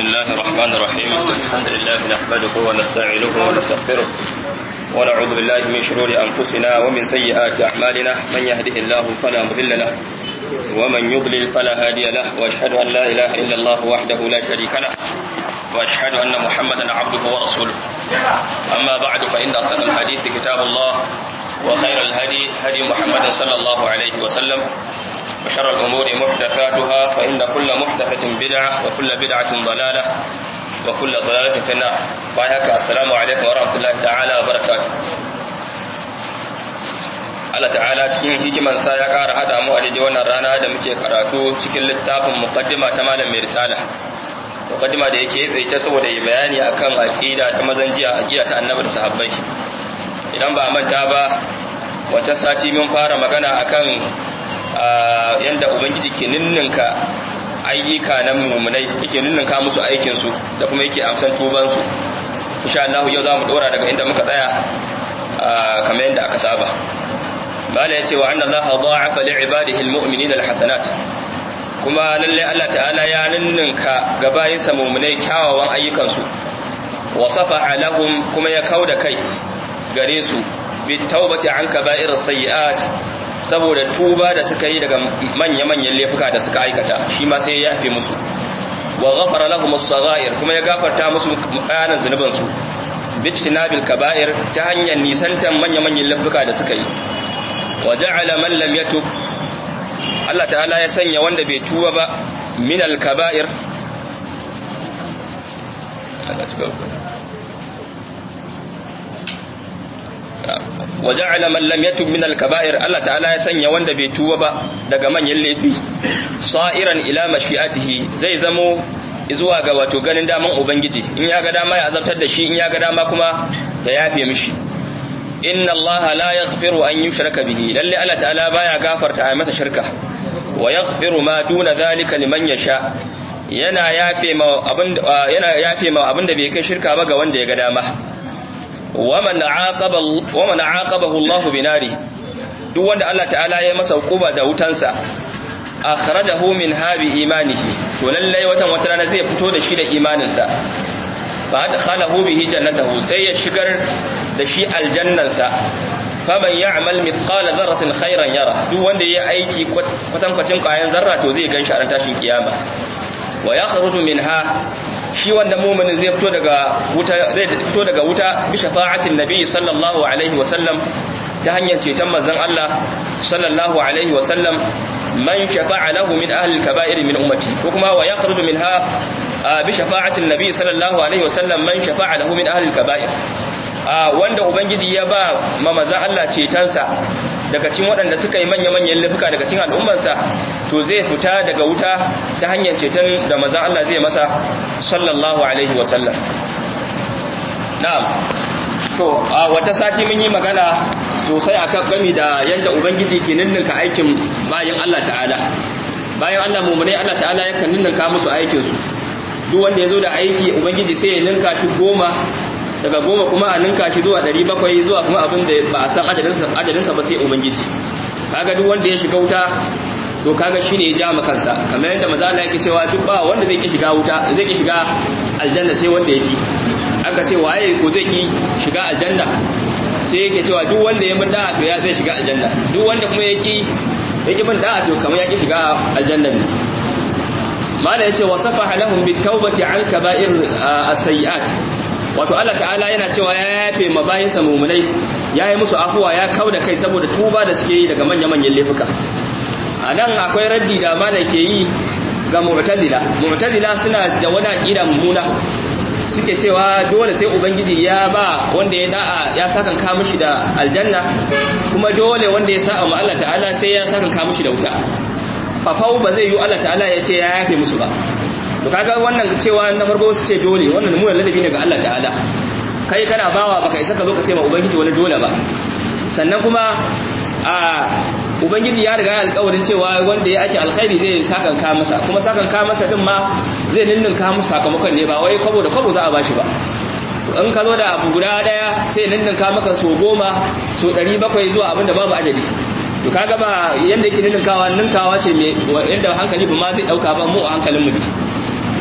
الله الرحمن الرحيم الحمد لله نحمده ونستعينه ونستغفره ونعوذ بالله من شرور أنفسنا ومن سيئات أعمالنا من يهده الله فلا مضل له ومن يضلل فلا هادي له وأشهد أن لا إله إلا الله وحده لا شريك له وأشهد أن محمدا عبده ورسوله أما بعد فإن أصدق الحديث كتاب الله وخير الهدي هدي محمد صلى الله عليه وسلم وشر الأمور محدثاتها فإن كل محدثة بدعة وكل بدعة ضلالة وكل ضلالة في النار بايهك السلام عليكم ورحمة الله تعالى وبركاته Allah ta'ala cikin hikimansa ya ƙara haɗa mu a daidai wannan rana da muke karatu cikin littafin muqaddima ta malam mai risala muqaddima da yake tsaye saboda yi bayani akan aqida ta mazan jiya aqida ta annabi da sahabbai idan ba manta ba wata sati mun fara magana akan yanda ubangiji ke ninninka ayyuka na mummunai yake ninninka musu aikinsu da kuma yake amsan tubansu insha Allah yau za mu dora daga inda muka tsaya kamar yadda aka saba bala ya ce wa anna Allah dha'afa li ibadihi almu'minina alhasanat kuma lalle Allah ta'ala ya ninninka ga bayinsa mummunai kyawawan ayyukansu wa safaha lahum kuma ya kauda kai gare su bi taubati an kaba'ir sayyi'at saboda tuba da suka yi daga manya-manyan laifuka da suka aikata shi ma sai ya yafe musu wa ghafara lahum as-saghair kuma ya gafarta musu kayanan zunuban su bijtinabil kaba'ir ta hanyar nisantan manya-manyan laifuka da suka yi wa ja'ala man lam yatub Allah ta'ala ya sanya wanda bai tuba ba min al-kaba'ir waja'ala man lam yatub min al-kaba'ir Allah ta'ala ya sanya wanda bai tuba ba daga manyan laifi sa'iran ila mashi'atihi zai zamo zuwa ga wato ganin daman ubangiji in ya ga dama ya azabtar da shi in ya ga dama kuma ya yafe mishi inna Allah la yaghfiru an yushraka bihi lalle Allah ta'ala baya gafarta a masa shirka wa yaghfiru ma duna zalika liman yasha yana yafe ma abin yana yafe ma abin da bai kai shirka ba ga wanda ya ga dama waman aqabahu Allah binari duk wanda Allah ta'ala ya masa hukuba da wutansa akhrajahu min habi imanihi to lallai watan wata rana zai fito da shi da imaninsa fa adkhalahu bihi jannatahu sai ya shigar da shi aljannansa faman ya'mal mithqala dharratin khairan yara duk wanda yayi aiki kwatankwacin kayan zarra to zai ganshi a ran tashin kiyama wa yakhruju minha shi wanda muminin zai fito daga wuta zai fito daga wuta bi shafa'atin nabi sallallahu alaihi wa sallam ta hanyar ceton manzon Allah sallallahu alaihi wa sallam man shafa'a lahu min ahli al-kaba'ir min ummati ko kuma wa yakhruju minha bi shafa'atin nabi sallallahu alaihi wa sallam man shafa'a lahu min ahli al-kaba'ir wanda ubangiji ya ba ma manzon Allah cetonsa daga cikin waɗanda suka yi manya-manyan laifuka daga cikin al'ummarsa to zai fita daga wuta ta hanyar ceton da manzon Allah zai masa sallallahu alaihi wasallam na'am to a wata sati mun yi magana sosai akan gami da yadda ubangiji ke ninninka aikin bayan Allah ta'ala bayan Allah mummunai Allah ta'ala yakan ninninka musu aikin su duk wanda ya zo da aiki ubangiji sai ya ninka shi goma daga goma kuma a ninka shi zuwa ɗari bakwai zuwa kuma abin da ba a san adadinsa ba sai ubangiji kaga duk wanda ya shiga wuta to kaga shine ya ja kansa kamar yadda maza Allah yake cewa duk ba wanda zai ki shiga wuta zai ki shiga aljanna sai wanda yake aka ce waye ko zai ki shiga aljanna sai yake cewa duk wanda ya bin da'a to ya zai shiga aljanna duk wanda kuma ya ki ya ki bin da'a to kamar ya ki shiga aljanna ne mala yace wasafaha lahum bitawbati an kaba'ir as-sayyi'at wato Allah ta'ala yana cewa ya yafe ma bayinsa mumunai ya yi musu afuwa ya kau da kai saboda tuba da suke yi daga manya-manyan laifuka a nan akwai raddi da mana ke yi ga mu'tazila mu'tazila suna da wani aqida mummuna suke cewa dole sai ubangiji ya ba wanda ya da'a ya sakan ka mishi da aljanna kuma dole wanda ya sa'a ma Allah ta'ala sai ya sakan ka mishi da wuta fafau ba zai yi Allah ta'ala ya ce ya yafe musu ba to kaga wannan cewa na farko su ce dole wannan mu ladabi ne ga Allah ta'ala kai kana bawa baka isa ka zo ka ce ma ubangiji wani dole ba sannan kuma a ubangiji ya riga alƙawarin cewa wanda ya ake alkhairi zai sakan ka masa kuma sakan ka masa din ma zai ninnin ka musu sakamakon ne ba wai kwabo da kwabo za a bashi ba in ka zo da abu guda daya sai ninnin ka maka so goma so ɗari bakwai zuwa abin da babu ajali to kaga ba yanda yake ninkawa ninkawa ce me yanda hankali ba ma zai dauka ba mu a hankalin mu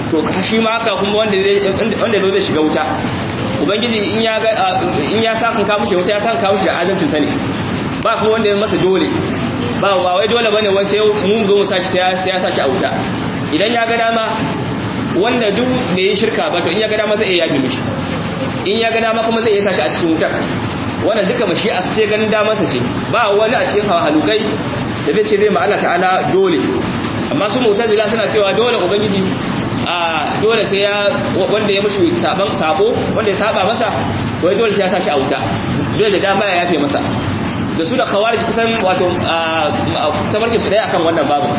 to shi ma haka kuma wanda wanda zai shiga wuta ubangiji in ya ga in ya sa kan kawo shi wuta ya san kawo shi da adalcin sani ba kuma wanda ya masa dole ba ba wai dole bane wai sai mu zo mu sashi sai ya sashi a wuta idan ya ga dama wanda duk bai yi shirka ba to in ya ga dama zai iya yabi mishi in ya ga dama kuma zai iya sashi a cikin wutar wannan duka mashi a ce ganin damarsa ce ba wani a cikin halukai da zai ce zai ma Allah ta'ala dole amma su mu'tazila suna cewa dole ubangiji a dole sai ya wanda ya mushi saban sabo wanda ya saba masa wai dole sai ya sashi a wuta dole da dama ya yafe masa da su da khawarij kusan wato tabarke su daya akan wannan babu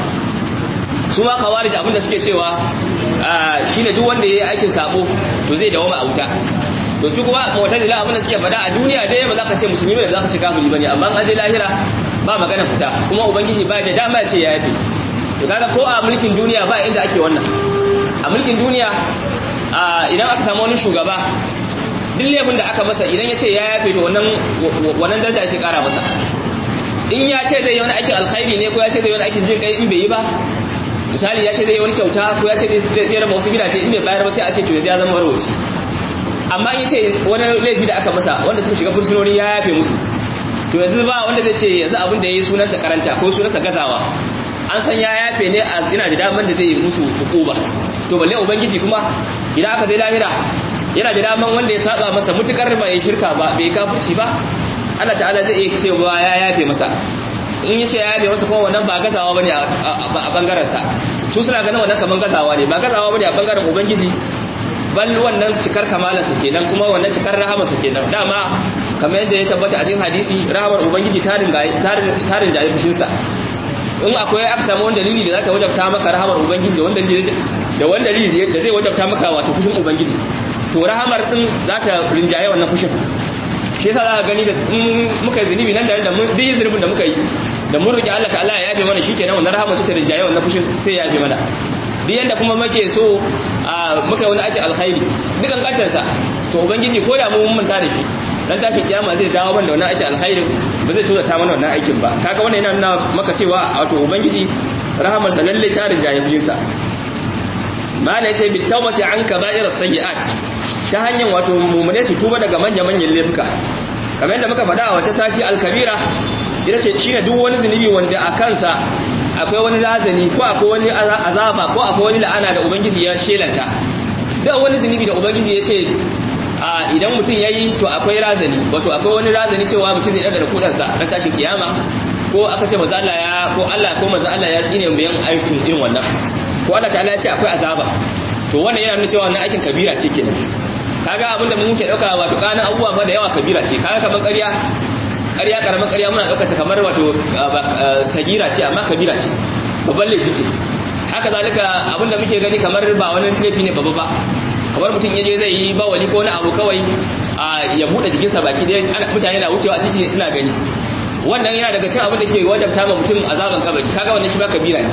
su ma khawarij abinda suke cewa shine duk wanda yayi aikin sabo to zai dawo a wuta to su kuma mu'tazila abinda suke faɗa a duniya dai ba za ka ce musulmi ba za ka ce kafiri bane amma an je lahira ba magana fita kuma ubangiji ba da dama ce ya yafe to kaga ko a mulkin duniya ba inda ake wannan a mulkin duniya idan aka samu wani shugaba duk laifin da aka masa idan ya ce ya yafe to wannan wannan daraja ake kara masa in ya ce zai yi wani aikin alkhairi ne ko ya ce zai yi wani aikin jin kai in bai yi ba misali ya ce zai yi wani kyauta ko ya ce zai raba wasu gidaje in bai bayar ba sai a ce to ya zama marwaci amma in ya ce wani laifi da aka masa wanda suka shiga fursunoni ya yafe musu to yanzu ba wanda zai ce yanzu abin da ya yi sunansa karanta ko sunansa gazawa an san ya yafe ne a ina da daman da zai yi musu hukuba to balle ubangiji kuma idan aka je lahira yana da daman wanda ya saba masa mutukar ba ya shirka ba bai kafirci ba Allah ta'ala zai iya cewa ya yafe masa in yace ya yafe masa kuma wannan ba gazawa bane a bangaren sa su suna ganin wannan kaman gazawa ne ba gazawa bane a bangaren ubangiji bal wannan cikar kamalar sa kenan kuma wannan cikar rahama sa kenan dama kamar yadda ya tabbata a cikin hadisi rahamar ubangiji tarin tarin jayi fushin sa in akwai aka samu wani dalili da za ta wajabta maka rahamar ubangiji da wanda da wani dalili da zai wajabta maka wato fushin ubangiji to rahamar din za ta rinjaye wannan fushin shi yasa za ka gani da muka yi zunubi nan da mun bi zunubin da muka yi da mun roki Allah ta'ala ya yafe mana shikenan wannan rahamar sai ta rinjaye wannan fushin sai ya yafe mana duk yanda kuma muke so muka yi wani aikin alkhairi dukan katarsa to ubangiji ko da mun manta da shi dan tashi kiyama zai dawo mana da wannan aikin alkhairin ba zai tura ta mana wannan aikin ba kaga wannan yana nuna maka cewa wato ubangiji rahamar sa lalle ta rinjaye fushin sa mala yace bi tawbati an kaba'ir sayyi'at ta hanyar wato mumune su tuba daga manya manyan laifuka kamar yadda muka faɗa a wata sati al-kabira ita ce shine duk wani zunubi wanda a kansa akwai wani lazani ko akwai wani azaba ko akwai wani la'ana da ubangiji ya shelanta da wani zunubi da ubangiji ya ce idan mutum ya yi to akwai razani wato akwai wani razani cewa mutum zai ɗaga kudansa na tashin kiyama ko aka ce maza Allah ya ko Allah ko maza Allah ya tsine bayan aikin irin wannan ko Allah ta'ala ya ce akwai azaba to wannan yana nuna cewa wannan aikin kabira ce kenan kaga abin da muke dauka wato kana abubuwa fa da yawa kabira ce kaga kaman ƙarya ƙarya karaman ƙarya muna daukar ta kamar wato sagira ce amma kabira ce babban laifi ce haka zalika abin da muke gani kamar ba wani laifi ne babba ba kamar mutum yaje zai yi bawali ko wani abu kawai ya bude jikinsa baki dai mutane na wucewa a titi suna gani wannan yana daga cikin abin da ke wajabta ma mutum azaban kabari kaga wannan shi ba kabira ne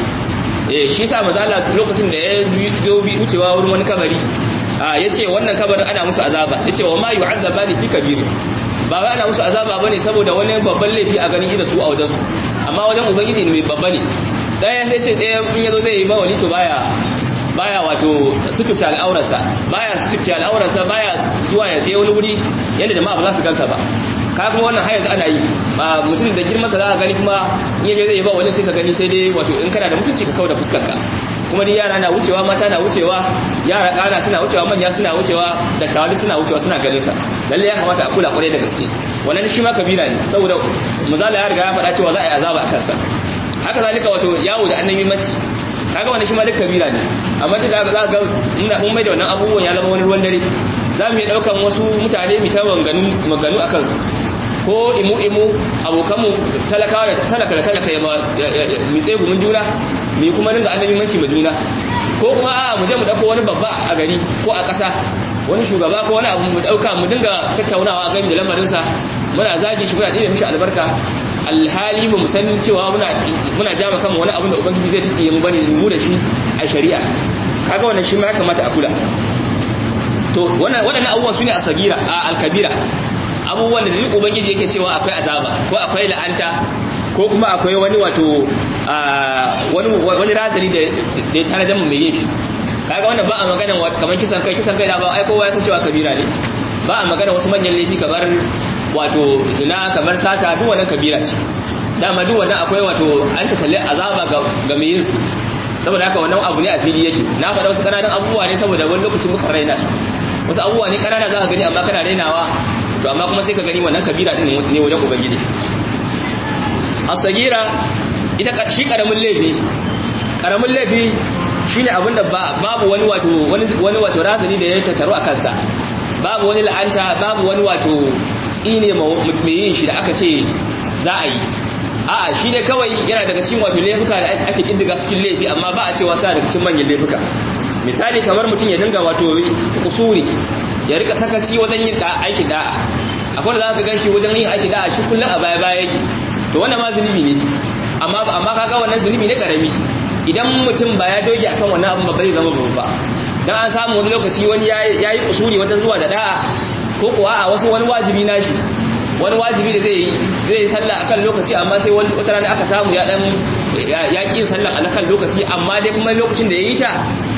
eh shi yasa manzo Allah lokacin da ya zo bi wucewa wurin wani kabari yace wannan kabarin ana musu azaba yace wa ma yu'azzabani fi kabiri ba wai ana musu azaba bane saboda wani babban laifi a ganin idan su a wajen su amma wajen ubangiji ne mai babba ne daya sai ce daya in yazo zai yi bawali to baya baya wato sututa al'aurarsa baya sututa al'aurarsa baya zuwa ya je wani wuri yadda jama'a ba za su gansa ba ka kuma wannan hayar ana yi mutum da girmansa za ka gani kuma in yaje zai ba wani sai ka gani sai dai wato in kana da mutunci ka kawo da fuskarka kuma ni yara na wucewa mata na wucewa yara kana suna wucewa manya suna wucewa da tawali suna wucewa suna ganin sa lalle ya kamata a kula kwarai da gaske wannan shi ma kabira ne saboda muzala ya riga ya faɗa cewa za a yi azaba a kansa haka zalika wato yawo da annabi mace kaga wannan shi ma duk kabira ne amma duk da za ga mun mai da wannan abubuwan ya zama wani ruwan dare za mu yi daukan wasu mutane mu ta maganu maganu akan su ko imu imu abokanmu talakawa da talaka da talaka ya mi tsaye gumin juna mu kuma dinga annabi manci ma juna ko kuma a mu je mu dauko wani babba a gari ko a ƙasa wani shugaba ko wani abu mu dauka mu dinga tattaunawa game da lamarinsa muna zagi shi muna dina mishi albarka alhali mu san cewa muna muna jama kanmu wani abin da ubangiji zai tsiye mu bane mu da shi a shari'a kaga wannan shi ma ya kamata a kula to wannan waɗannan abubuwan su ne a sagira a alkabira abubuwan da duk ubangiji yake cewa akwai azaba ko akwai la'anta ko kuma akwai wani wato wani wani razali da ya tana da mu mai yin shi kaga wannan ba a magana kamar kisan kai kisan kai da ba ai kowa ya san cewa kabira ne ba a magana wasu manyan laifi kamar wato zina kamar sata duk wannan kabira ce dama duk wannan akwai wato an ta talle azaba ga ga mai yin saboda haka wannan abu ne a fili yake na faɗa wasu ƙananan abubuwa ne saboda wani lokacin muka raina su wasu abubuwa ne ƙanana za ka gani amma kana rainawa to amma kuma sai ka gani wannan kabira din ne wajen ubangiji asagira ita shi karamin laifi karamin laifi shine abinda babu wani wato wani wato razani da ya tattaru a kansa babu wani la'anta babu wani wato tsine mai yin shi da aka ce za a yi a'a shi ne kawai yana daga cikin wato laifuka da ake kindiga cikin laifi amma ba a cewa sa daga cikin manyan laifuka misali kamar mutum ya dinga wato kusuri ya rika sakaci wajen yin aikin da'a akwai da za ka gan shi wajen yin aikin da'a shi kullum a baya baya yake to wannan ma zunubi ne amma amma kaga wannan zunubi ne karami idan mutum ba ya doge akan wannan abin ba zai zama babba ba dan an samu wani lokaci wani yayi kusuri wajen zuwa da da'a ko kuwa a wasu wani wajibi nashi wani wajibi da zai zai sallah akan lokaci amma sai wani wata rana aka samu ya dan ya ƙi sallah a kan lokaci amma dai kuma lokacin da ya yi ta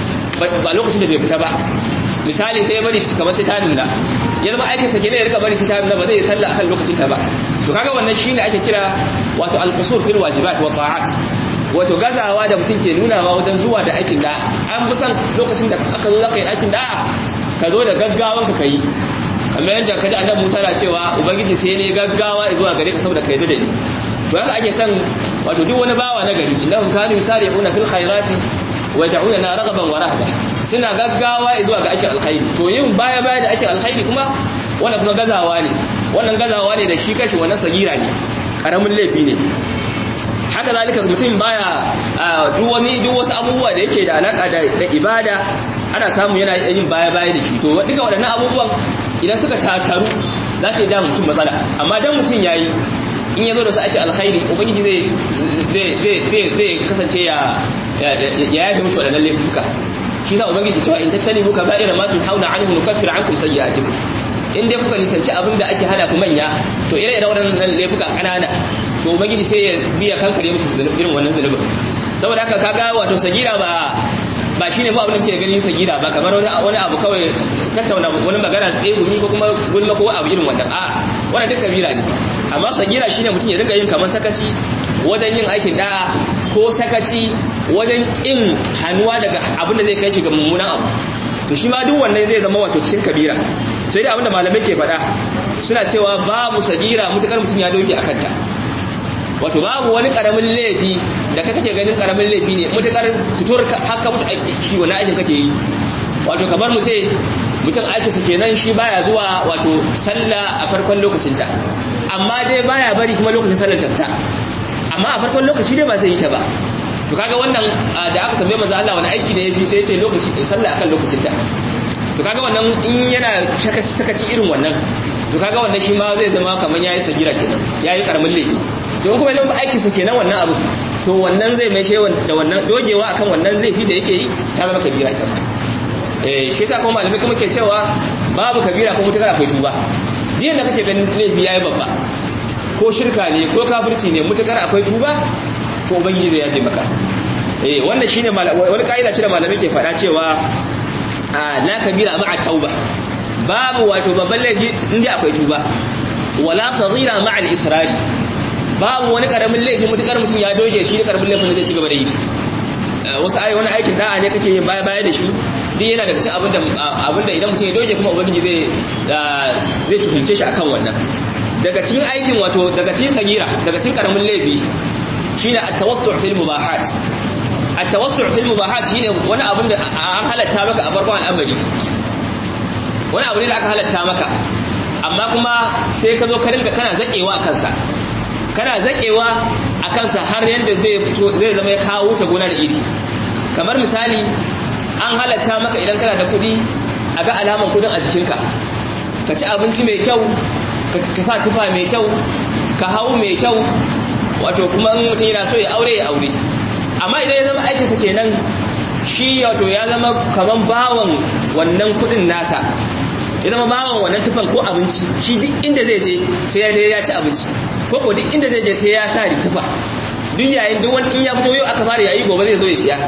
ba lokacin da bai fita ba misali sai ya bari kamar sai ta nuna ya zama aikinsa ke ne ya rika bari sai ta nuna ba zai yi sallah akan lokacin ta ba to kaga wannan shine ake kira wato al-qusur fil wajibat wa ta'at wato gazawa da mutum ke nunawa wajen zuwa da aikin da an fi san lokacin da aka zo zaka yi aikin da ka zo da gaggawan ka kai kamar yadda kaji annabi Musa na cewa ubangiji sai ne gaggawa zuwa gare ka saboda kai da ni to haka ake san wato duk wani bawa na gari innahum kanu yusari'una fil khairati wa yad'una raghaban wa rahba suna gaggawa zuwa ga aikin alkhairi to yin baya baya da aikin alkhairi kuma wannan kuma gazawa ne wannan gazawa ne da shi kashi wannan sagira ne karamin laifi ne haka zalika mutum baya duk wani duk wasu abubuwa da yake da alaka da ibada ana samu yana yin baya baya da shi to duka waɗannan abubuwan idan suka takaru za su ja mutum matsala amma dan mutum yayi in ya zo da su ake alkhairi ubangiji zai zai kasance ya ya yafi mushi waɗannan laifuka shi sa ubangiji cewa in tattali muka ba'ira ma tun hauna anhu nukaffir ankum sayyi'atikum in dai kuka nisanci abin da ake hana ku manya to ire ire waɗannan laifuka ƙanana to ubangiji sai ya biya kankare muku irin wannan zunubin saboda haka kaga wato sagira ba ba shi ne ba abin da ke ganin sagira ba kamar wani abu kawai tattauna wani magana tsegumi ko kuma gulma ko abu irin wannan a wannan duk kabira ne amma sagira shi ne mutum ya rinka yin kamar sakaci wajen yin aikin da'a ko sakaci wajen kin hannuwa daga abin da zai kai shi ga mummunan abu to shi ma duk wannan zai zama wato cikin kabira sai dai abin da malamai ke faɗa suna cewa babu sagira mutukar mutum ya doke a kanta wato babu wani karamin laifi da ka kake ganin karamin laifi ne mutakar fitur haka mutu shi wani aikin kake yi wato kamar mu ce mutum aikinsa kenan shi baya zuwa wato sallah a farkon lokacinta amma dai baya bari kuma lokacin sallar tafta amma a farkon lokaci dai ba zai yi ta ba to kaga wannan da aka tambaye manzo Allah wani aiki da yafi sai ya ce lokaci sallah akan lokacinta to kaga wannan in yana sakaci sakaci irin wannan to kaga wannan shi ma zai zama kamar yayi sagira kenan yayi karamin laifi don kuma idan ba aikinsa kenan wannan abu to wannan zai mai shewan da wannan dogewa akan wannan laifi da yake yi ta zama kabira ita eh shi yasa kuma malamai kuma ke cewa babu kabira ko mutakar akwai tuba diyan da kake ganin laifi yayi babba ko shirka ne ko kafirci ne mutakar akwai tuba to ubangiji zai yaje maka eh wannan shine wani kaida ce da malamai ke faɗa cewa la kabira ma'a tauba babu wato babban laifi inda akwai tuba wala saghira ma'a al-israri babu wani karamin laifi mutukar mutum ya doge shi da karamin laifin da zai ci gaba da yi wasu ayi wani aikin da'a ne kake yin baya baya da shi duk yana daga cikin abinda abinda idan mutum ya doge kuma ubangiji zai zai tuhunce shi akan wannan daga cikin aikin wato daga cikin sagira daga cikin karamin laifi shine at-tawassu' fil mubahat at-tawassu' fil mubahat shine wani abin da an halatta maka a farkon al'amari wani abu ne da aka halatta maka amma kuma sai ka zo ka rinka kana zakewa a kansa kana zakewa a kansa har yadda zai zama ya kawo wuce gona da iri kamar misali an halatta maka idan kana da kuɗi a ga alaman kudin a jikinka ka ci abinci mai kyau ka sa tufa mai kyau ka hau mai kyau wato kuma in mutum yana so ya aure ya aure amma idan ya zama aikinsa kenan shi wato ya zama kaman bawan wannan kudin nasa ya zama bawan wannan tufan ko abinci shi duk inda zai je sai ya ya ci abinci ko ko duk inda zai je sai ya sa tufa duk yayin duk wani in ya fito yau aka fara yayi gobe zai zo ya siya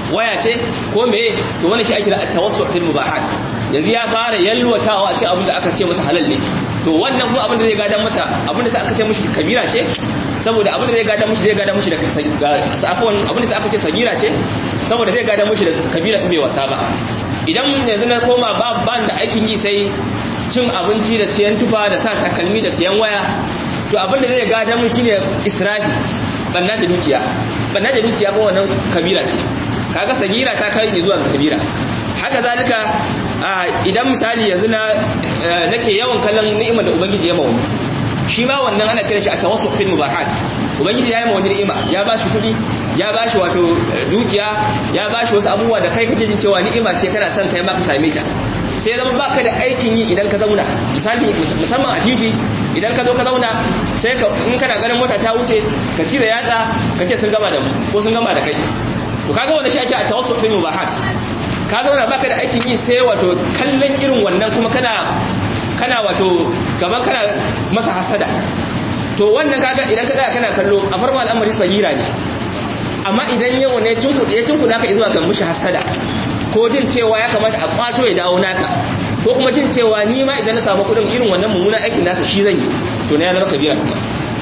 waya ce ko meye to wannan shi ake kira at-tawassul fil mubahat yanzu ya fara yalwatawa a ce abin da aka ce masa halal ne to wannan kuma abin da zai gadan masa abin da sai aka ce mishi kabira ce saboda abin da zai gadan mishi zai gadan mishi da safwan abin da sai aka ce sagira ce saboda zai gadan mishi da kabira bai wasa ba idan yanzu na koma ba ban da aikin yi sai cin abinci da siyan tufa da sa takalmi da siyan waya to abin da zai gadan mishi shine israfi banna da dukiya banna da dukiya ko wannan kabira ce kaga sagira ta kai ne zuwa kabira haka zalika idan misali yanzu na nake yawan kallon ni'imar da ubangiji ya mawa shi ma wannan ana kira shi a tawassul fil mubahat ubangiji ya yi mawa ni'ima ya bashi kuɗi ya bashi wato dukiya ya bashi wasu abubuwa da kai kake jin cewa ni'ima ce kana son kai ma ka same ta sai zama baka da aikin yi idan ka zauna misali musamman a titi idan ka zo ka zauna sai ka in kana ganin mota ta wuce ka ci da yatsa ka ce sun gama da mu ko sun gama da kai to kaga wanda shi ake a tawassul fil mubahat ka zauna baka da aikin yi sai wato kallon irin wannan kuma kana kana wato gaban kana masa hasada to wannan kaga idan ka tsaya kana kallo a farma al'amari sagira ne amma idan yau ne cinkuɗe ya cinkuɗa ka zuwa ga mushi hasada ko jin cewa ya kamata a kwato ya dawo naka ko kuma jin cewa ni ma idan na samu kuɗin irin wannan mummunan aikin nasa shi zan yi to na ya zama kabira kuma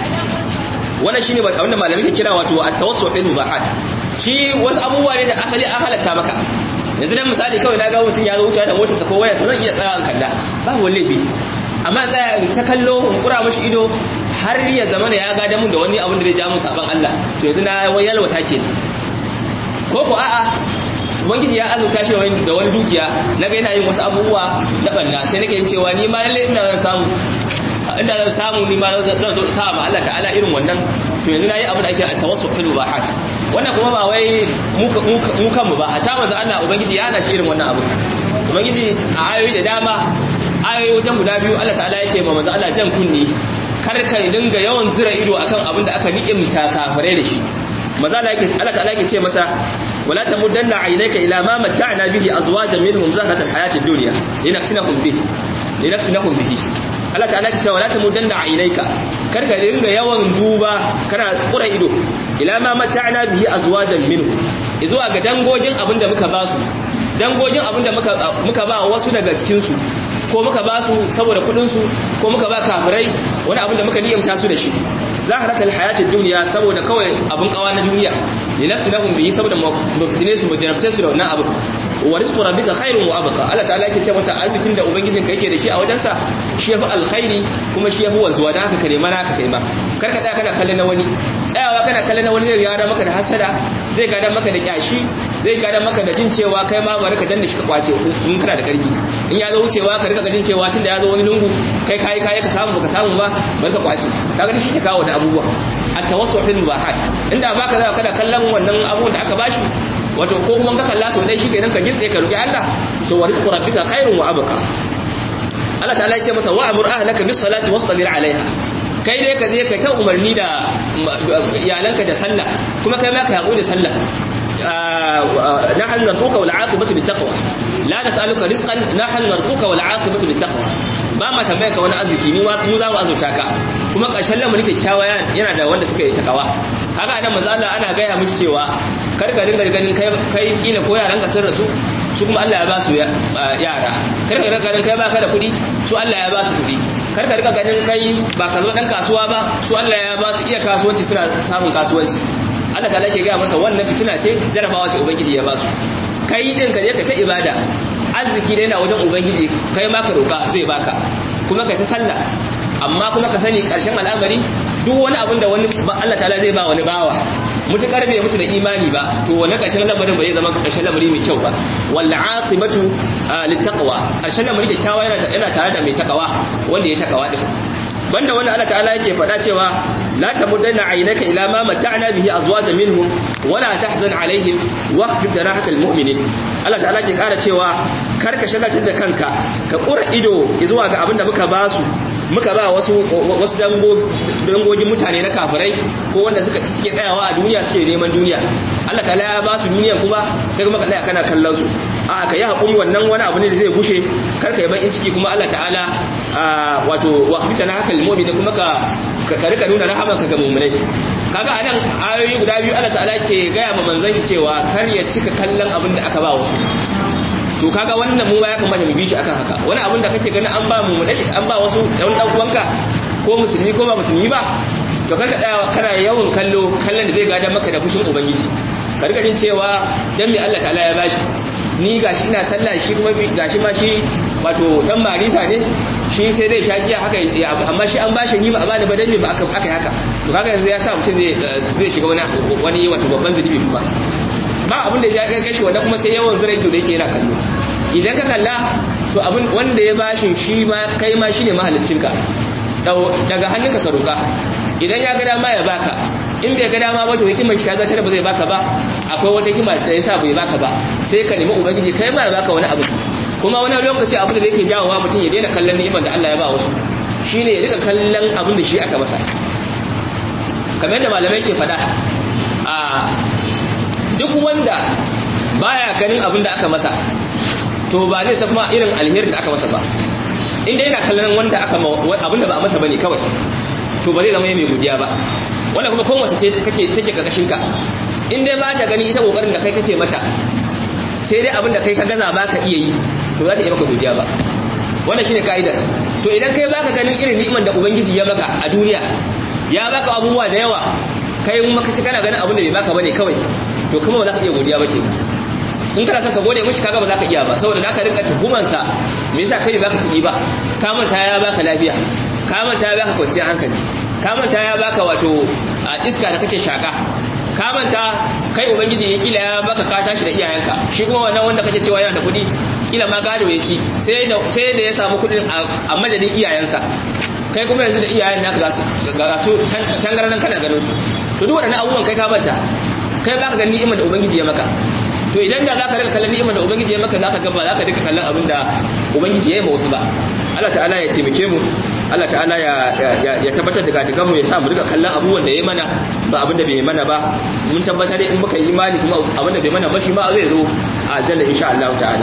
wannan shine ba abinda malamai ke kira wato at-tawassul fil mubahat shi wasu abubuwa ne da asali an halatta maka yanzu dan misali kawai na ga mutum ya zo wuce da motarsa ko wayarsa zan iya tsaya an kalla babu wani laifi amma tsaya ta kallo in kura mashi ido har ya zama da ya gada mun da wani abin da zai ja mun saban Allah to yanzu na wayar wata ke ko ko a'a ubangiji ya azurta shi da wani dukiya na ga yana yin wasu abubuwa na banna sai nake yin cewa ni ma lalle ina zan samu inda zan samu ni ma zan zo sa ma Allah ta'ala irin wannan to yanzu nayi abu da ake tawassul fil mubahat wannan kuma ba wai mu kanmu ba hatta manzo Allah ubangiji ya hana shi irin wannan abu ubangiji a ayoyi da dama ayoyi wajen guda biyu Allah ta'ala yake ma manzo Allah jan kunni kar ka dinga yawan zira ido akan abin da aka ni'imta kafirai da shi manzo Allah yake Allah ta'ala yake ce masa wala tamuddanna aynaka ila ma matta'na bihi azwajan minhum zahrat alhayatid dunya linaftinahum bihi linaftinahum bihi Allah ta'ala ta ce wala tamuddanna aynaka kar ka dinga yawan duba kana kura ido ila ma matta'na bihi azwajan minhum zuwa ga dangogin abinda muka ba su dangogin abinda muka muka ba wasu daga cikin su ko muka ba su saboda kudin su ko muka ba kafirai wani abinda muka niyyamta su da shi zaharat alhayatid dunya saboda kawai abin kawa na duniya linaftinahum bihi saboda mubtine su mujarabce su da wannan abin wa rizqu rabbika khairun wa abqa Allah ta'ala yake ce masa arzikin da ubangijin ka yake da shi a wajensa shi yafi alkhairi kuma shi yafi wanzuwa dan haka ka nema naka kai ma kar ka tsaya kana kallon na wani tsayawa kana kallon na wani zai gada maka da hasada zai gada maka da kyashi zai gada maka da jin cewa kai ma bari ka danna shi ka kwace in kana da karfi in ya zo wucewa ka rika jin cewa tunda ya zo wani lungu kai kai kai ka samu baka samu ba bari ka kwace kaga shi ke kawo da abubuwa at-tawassul fil mubahat inda baka za ka da kallon wannan abubuwan da aka bashi wato ko kuma ka kalla sau dai shikenan ka gitse ka roki Allah to wa rizqu rabbika khairun wa abqa Allah ta'ala ya ce masa wa amur ahlaka bis salati wastabir alaiha kai dai ka je ka ta umarni da iyalanka da sallah kuma kai ma ka haƙuri da sallah nahnu narzuka wal aqibatu lit taqwa la nas'aluka rizqan nahnu narzuka wal aqibatu lit taqwa ba ma tambaya ka wani arziki mu mu za mu azurta ka kuma ƙarshen lamarin kyakkyawa yana da wanda suka yi takawa haka nan manzo Allah ana gaya mishi cewa kar ka dinga ganin kai kai kila ko yaran ka sun rasu su kuma Allah ya ba su yara kar ka dinga ganin kai baka da kuɗi su Allah ya ba su kuɗi kar ka dinga ganin kai ba ka zo dan kasuwa ba su Allah ya ba su iya kasuwanci suna samun kasuwanci Allah ta lake gaya masa wannan fitina ce jarabawa ce ubangiji ya ba su kai din ka je ka ta ibada arziki da yana wajen ubangiji kai ma ka roka zai baka kuma ka ta sallah amma kuma ka sani karshen al'amari duk wani abin da wani Allah ta'ala zai ba wani bawa mutukar bai mutu da imani ba to wani karshen lamarin ba zai zama karshen lamari mai kyau ba wal aqibatu littaqwa karshen lamari kyakkyawa yana yana tare da mai takawa wanda ya takawa din banda wanda Allah ta'ala yake faɗa cewa la tamuddanna aynaka ila ma mata'na bihi azwajan minhum wala tahzan alaihim waqfid jarahaka almu'minin Allah ta'ala ke kara cewa kar ka shagaltar da kanka ka kura ido zuwa ga abinda muka basu muka ba wasu wasu dangogin mutane na kafirai ko wanda suka suke tsayawa a duniya suke neman duniya Allah ta'ala ya ba su duniya kuma kai kuma ka tsaya kana kallon su a ka yi hakuri wannan wani abu ne da zai gushe kar ka yi ban ciki kuma Allah ta'ala wato wa fitana haka limomi da kuma ka ka rika nuna rahamanka ga mu'minai kaga anan ayoyi guda biyu Allah ta'ala ke gaya ma manzon shi cewa kar ya cika kallon abin da aka ba wasu to kaga wannan mu ya kamata mu bi shi akan haka wani abin da kake ganin an ba mu an ba wasu dan dan uwanka ko musulmi ko ba musulmi ba to karka tsaya kana yawan kallo kallon da zai gada maka da fushin ubangiji ka rika jin cewa dan me Allah ta'ala ya bashi ni gashi ina sallah shi kuma gashi ma shi wato dan marisa ne shi sai zai sha giya haka amma shi an bashi ni ba a bani ba dan me ba aka aka haka to kaga yanzu ya sa mutum zai zai shiga wani wani wato babban zunubi kuma ba abin da ya kai shi wanda kuma sai yawan zura ido da yake yana kallo idan ka kalla to abin wanda ya bashin shi ma kai ma shine mahaliccinka daga hannunka ka roka idan ya ga dama ya baka in bai ga dama ba to hikimar shi ta zata ba zai baka ba akwai wata hikima da yasa bai baka ba sai ka nemi ubangiji kai ma ya baka wani abu kuma wani lokaci abu da yake jawowa mutum ya daina kallon ni'imar da Allah ya ba wasu shine ya rika kallon abin da shi aka masa kamar yadda malamai ke faɗa a duk wanda baya ganin abin da aka masa to ba zai san kuma irin alherin da aka masa ba inda yana kallon wanda aka abin da ba a masa bane kawai to ba zai zama mai godiya ba wanda kuma kowace ce kake take karkashin ka in dai ba ta gani ita kokarin da kai kake mata sai dai abin da kai ka gaza ba ka iya yi to za ta yi maka godiya ba wannan shine kaidar to idan kai baka ganin irin ni'imar da ubangiji ya maka a duniya ya baka abubuwa da yawa kai kuma kace kana ganin abin da bai baka bane kawai to kuma ba za ka iya godiya ba ke in kana son ka gode mishi kaga ba za ka iya ba saboda za ka rinka tuhuman sa me yasa kai baka kuɗi ba ka manta ya baka lafiya ka manta ya baka kwanciyar hankali ka manta ya baka wato a iska da kake shaka ka manta kai ubangiji ya kila ya baka ka tashi da iyayenka shi kuma wannan wanda kake cewa yana da kuɗi kila ma gado ya ci sai da sai da ya samu kuɗin a madadin iyayensa kai kuma yanzu da iyayen naka ga su ga su tangaran kana ganin su to duk waɗannan abubuwan kai ka manta kai baka ganin ni'imar da ubangiji ya maka to idan da zaka rika kallon ni'imar da ubangiji ya maka zaka ga ba zaka rika kallon abin da ubangiji ya yi ma wasu ba Allah ta'ala ya taimake mu Allah ta'ala ya ya tabbatar da gadigan mu ya sa mu rika kallon abubuwan da ya mana ba abin da bai mana ba mun tabbatar in muka yi imani kuma abin da bai mana ba shi ma zai zo a aljanna insha Allah ta'ala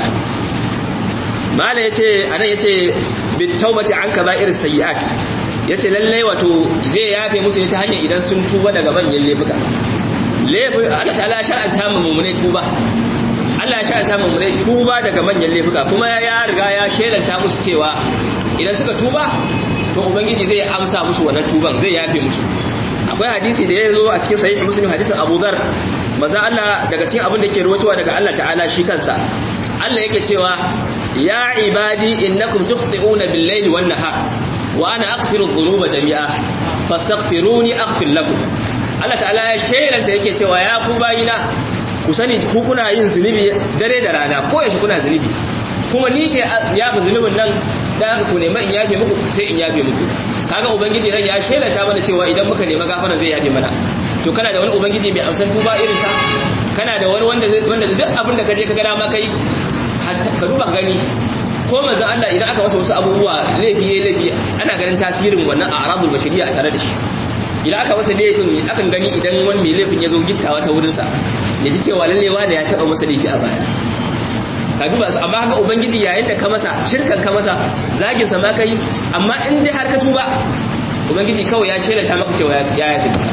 mala yace anan yace bit taubati an kaba'ir sayyi'at yace lalle wato zai yafe musu ne ta hanyar idan sun tuba daga manyan laifuka laifin Allah ta'ala shar'anta mu mu'mine tuba Allah ya shar'anta mu mu'mine tuba daga manyan laifuka kuma ya riga ya shelanta musu cewa idan suka tuba to ubangiji zai amsa musu wannan tuban zai yafe musu akwai hadisi da ya zo a cikin sahih muslim hadisin Abu Dharr maza Allah daga cikin abin da yake ruwatowa daga Allah ta'ala shi kansa Allah yake cewa ya ibadi innakum tukhti'una bil-layli wan-nahar wa ana aghfiru dhunuba jami'a fastaghfiruni aghfir lakum Allah ta'ala ya shaidanta yake cewa ya ku bayina ku sani ku kuna yin zunubi dare da rana ko yaushe kuna zunubi kuma ni ke yafi zunubin nan da aka ku nema in yafe muku sai in yafe muku kaga ubangiji nan ya shaidanta mana cewa idan muka nema gafara zai yafe mana to kana da wani ubangiji mai amsan tuba irin sa kana da wani wanda wanda duk abin da kaje ka ga dama kai ka duba gani ko manzon Allah idan aka masa wasu abubuwa laifi yayi laifi ana ganin tasirin wannan a aradul bashariya a tare da shi idan aka masa laifin akan gani idan wani mai laifin ya zo gittawa ta wurinsa ya ji cewa lalle wani ya taɓa masa laifi a baya ka duba su amma haka ubangiji yayin da ka masa shirkan ka masa zagin sa ma kai amma in dai har ka tuba ubangiji kawai ya shelanta maka cewa ya ya tafi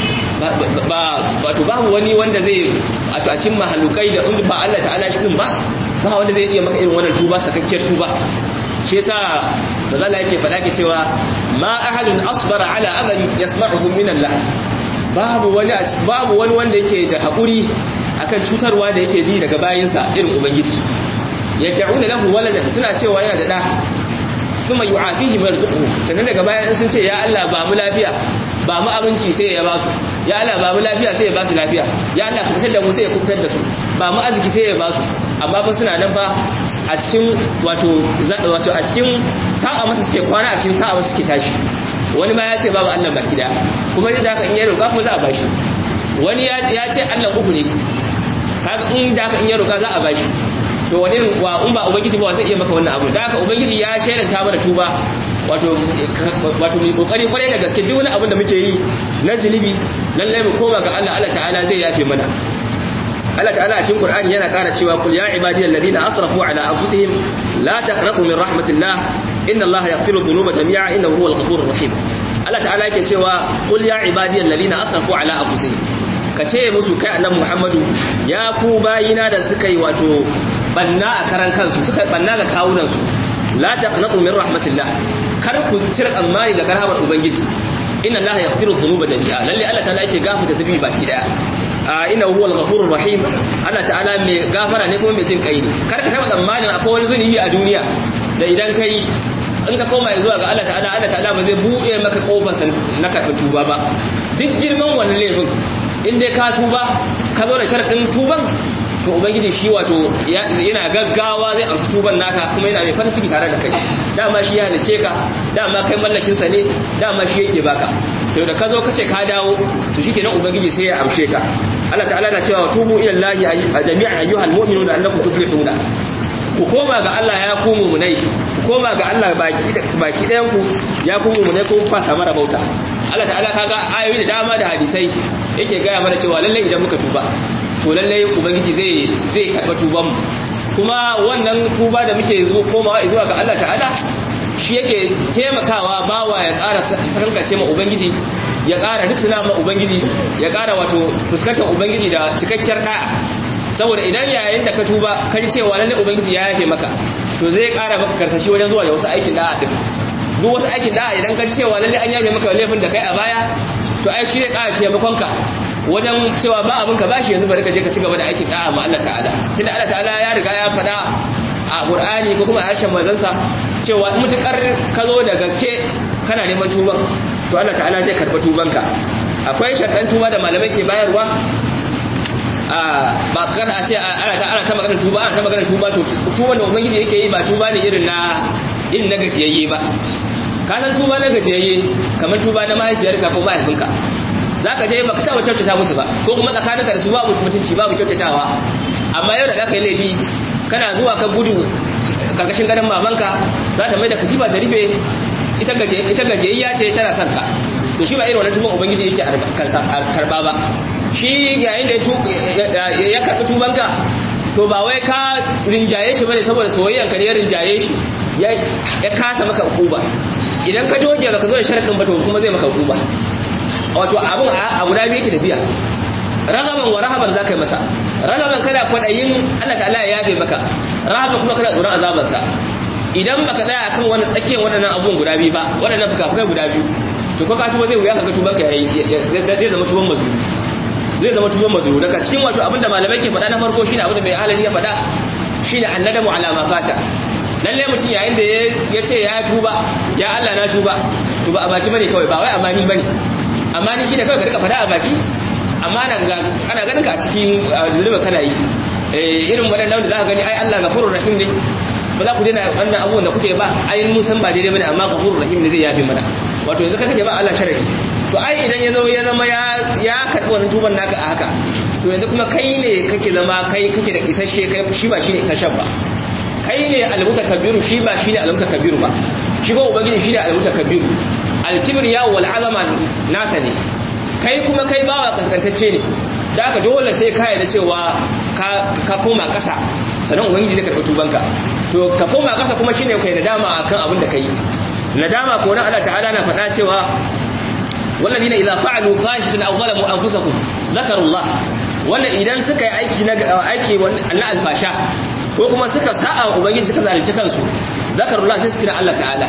ba wato babu wani wanda zai a cikin mahalukai da in ba Allah ta'ala shi din ba ba wanda zai iya maka irin wannan tuba sakakkiyar tuba shi yasa mazala yake faɗa ke cewa ma ahadun asbara ala adhan yasma'uhu min Allah babu wani babu wani wanda yake da hakuri akan cutarwa da yake ji daga bayinsa irin ubangiji yad'una lahu waladan suna cewa yana da da kuma yu'afihi marzuquhu sannan daga bayan sun ce ya Allah ba mu lafiya ba mu abinci sai ya ba su ya Allah ba mu lafiya sai ya ba su lafiya ya Allah ka fitar da mu sai ya kubutar da su ba mu arziki sai ya ba su amma fa suna nan fa a cikin wato wato a cikin sa'a masa suke kwana a cikin sa'a masa suke tashi wani ma ya ce babu Allah baki da kuma da haka in ya roƙa kuma za a bashi wani ya ce Allah uku ne kaga in da haka in ya roƙa za a bashi to wani wa in ba ubangiji ba zai iya maka wannan abu da haka ubangiji ya shaidanta mana tuba wato wato mai kokari kwarai da gaske duk wani abin da muke yi na zunubi lallai mu koma ga Allah Allah ta'ala zai yafe mana Allah ta'ala a cikin Qur'ani yana ƙara cewa kul ya ibadiyal ladina asrafu ala anfusihim la taqnatu min rahmatillah inna Allah yaghfiru dhunuba jami'a innahu huwal ghafurur rahim Allah ta'ala yake cewa qul ya ibadiyal ladina asrafu ala anfusihim ka ce musu kai annabi Muhammadu ya ku bayina da suka yi wato banna a karan kansu suka banna ga kawunan su la taqnatu min rahmatillah kar ku cire tsammani daga rahmar ubangiji inna allaha yaghfiru dhunuba jami'a lalle Allah ta'ala yake gafarta zunubi baki daya inna huwa al-ghafurur rahim Allah ta'ala mai gafara ne kuma mai jin kai ne kar ka taba tsammanin akwai wani zunubi a duniya da idan kai in ka koma zuwa ga Allah ta'ala Allah ta'ala ba zai buɗe maka kofar na karɓar tuba ba duk girman wannan laifin in dai ka tuba ka zo da sharaɗin tuban to ubangiji shi wato yana gaggawa zai amsa tuban naka kuma yana mai farin ciki tare da kai dama shi ya halice ka dama kai mallakin sa ne dama shi yake baka to da ka zo ka ce ka dawo to shikenan ubangiji sai ya amshe ka Allah ta'ala na cewa tubu ila Allah jami'an ayyuhal mu'minuna annakum tuflihuna ku koma ga Allah ya ku mumunai ku koma ga Allah baki baki ɗayan ku ya ku mumunai ko fa samu rabauta Allah ta'ala kaga ayoyi da dama da hadisai yake gaya mana cewa lalle idan muka tuba to lalle ubangiji zai zai karɓa tuban mu kuma wannan tuba da muke zuwa komawa zuwa ga Allah ta'ala shi yake taimakawa bawa ya ƙara sakankace ma ubangiji ya ƙara risina ma ubangiji ya ƙara wato fuskantar ubangiji da cikakkiyar da'a saboda idan yayin da ka tuba ka ji cewa lalle ubangiji ya yafe maka to zai ƙara maka karsashi wajen zuwa da wasu aikin da'a din duk wasu aikin da'a idan ka ji cewa lalle an yafe maka laifin da kai a baya to ai shi zai ƙara taimakon ka wajen cewa ba abin ka bashi yanzu bari ka je ka ci gaba da aikin da'a ma Allah ta'ala tunda Allah ta'ala ya riga ya faɗa a Qur'ani ko kuma a harshen manzansa cewa in mutukar ka zo da gaske kana neman tuban to Allah ta'ala zai karɓa tubanka akwai sharɗan tuba da malamai ke bayarwa ba kada a ce ana ta ana ta magana tuba ana ta magana tuba to tuban da ubangiji yake yi ba tuba ne irin na irin na gajiyayye ba ka san tuba na gajiyayye kamar tuba na mahaifiyarka ko mahaifinka za ka je ba ka taɓa kyautata musu ba ko kuma tsakaninka da su babu mutunci babu kyautatawa amma yau da za ka yi laifi kana zuwa ka gudu karkashin gadon mamanka za ta mai da katifa ta rufe ita gajiyayya ce tana son ka to shi ba irin wannan tuban ubangiji yake karba ba shi yayin da ya karbi tubanka to ba wai ka rinjaye shi bane saboda soyayyanka ne ya rinjaye shi ya kasa maka ukuba idan ka doge baka zo da sharadin ba to kuma zai maka ukuba wato abun a guda biyu yake tafiya ragaban wa rahaban zaka yi masa ragaban kana kwadayin Allah ta'ala ya yafe maka rahaban kuma kana tsoron azabansa idan baka tsaya akan wannan tsakiyar waɗannan abubuwan guda biyu ba waɗannan fuka-fukai guda biyu to ko ka tuba zai wuya kaga tubanka yayi zai zama tuban mazuru zai zama tuban mazuru daga cikin wato abinda malamai ke faɗa na farko shine abinda mai halali ya faɗa shine annadamu ala ma fata lalle mutum yayin da ya ce ya tuba ya Allah na tuba to ba a baki bane kawai ba wai amani bane amani shine kawai ka rika faɗa a baki amma ana ganin ka a cikin zulubin kana yi irin waɗannan da za ka gani ai Allah gafurur rahim ne ba za ku daina wannan abubuwan da kuke ba ai mun san ba daidai bane amma gafurur rahim ne zai yafe mana wato yanzu kake ba Allah sharadi to ai idan ya zo ya zama ya ya karbi wannan tuban naka a haka to yanzu kuma kai ne kake zama kai kake da isasshe kai shi ba shine isasshen ba kai ne almutakabbiru shi ba shine almutakabbiru ba shi ba ubangiji shine almutakabbiru alkibriya wal azama nasa ne kai kuma kai bawa kaskantacce ne da haka dole sai ka yarda cewa ka koma ƙasa sannan ubangiji zai karɓi tubanka to ka koma ƙasa kuma shine kai nadama akan abin da kai nadama ko nan Allah ta'ala na faɗa cewa walladina idza fa'alu fahishatan aw zalamu anfusahum zakarullah wannan idan suka yi aiki na aiki na alfasha ko kuma suka sa'a ubangiji suka zalunci kansu zakarullah sai su kira Allah ta'ala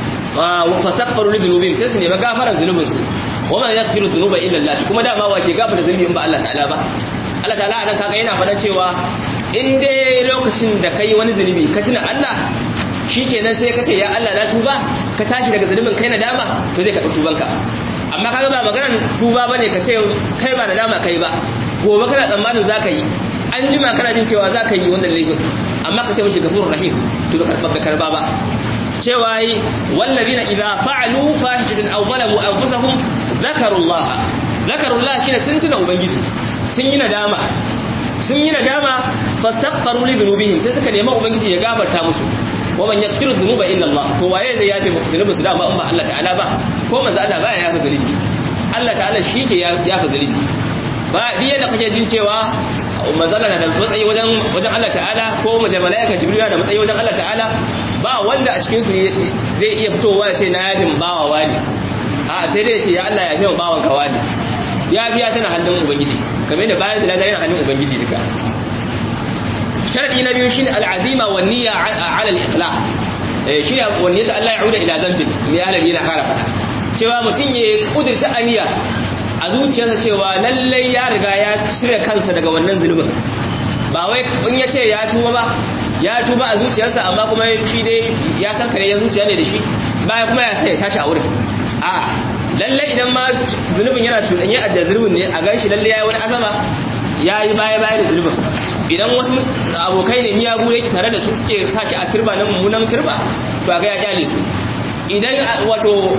wa fastaghfiru li dhunubihim sai su nemi gafaran zunubinsu wa ma yaghfiru dhunuba illa Allah kuma dama wake gafara zunubi in ba Allah ta'ala ba Allah ta'ala anan kaga yana faɗa cewa in dai lokacin da kai wani zunubi ka tuna Allah shikenan sai ka ce ya Allah na tuba ka tashi daga zunubin kai na dama to zai karɓi tubanka amma kaga ba maganar tuba bane ka ce kai ba da dama kai ba gobe kana tsammanin zaka yi an jima kana jin cewa zaka yi wannan laifin amma ka ce mishi gafurur rahim to da karɓa karba ba cewa yi wallazina idza fa'alu fahishatan aw zalamu anfusahum zakarullah zakarullah shine sun tuna ubangiji sun yi nadama sun yi nadama fastaghfaru li dhunubihim sai suka nemi ubangiji ya gafarta musu wa man yaghfiru dhunuba illa Allah to waye zai yafe dhunubi su da ba in ba Allah ta'ala ba ko manzo Allah baya yafe zunubi Allah ta'ala shi ke yafe zunubi ba diya da kake jin cewa manzo Allah da matsayi wajen wajen Allah ta'ala ko malaika jibril da matsayi wajen Allah ta'ala ba wanda a cikin su zai iya fitowa ya ce na yadin bawa wani a sai dai ya ce ya Allah ya fiye bawan kawa ne ya biya tana hannun ubangiji kamar da bayan da yana hannun ubangiji duka sharadi na biyu shine al'azima wa niyya ala al-iqla shi ne wanne ta Allah ya uda ila zambin mai alabi na kara fada cewa mutum ya kudurci aniya a zuciyarsa cewa lallai ya riga ya cire kansa daga wannan zulubin ba wai in ya ce ya tuba ba ya tuba a zuciyarsa amma kuma shi dai ya san kare ya zuciya ne da shi baya kuma ya sai ya tashi a wurin a lallai idan ma zunubin yana cuɗanye a da zunubin ne a gan shi lallai ya yi wani azama ya yi baya baya da zunubin idan wasu abokai ne miyagu yake tare da su suke sake a turba na mummunan turba to a ga ya kyale su idan wato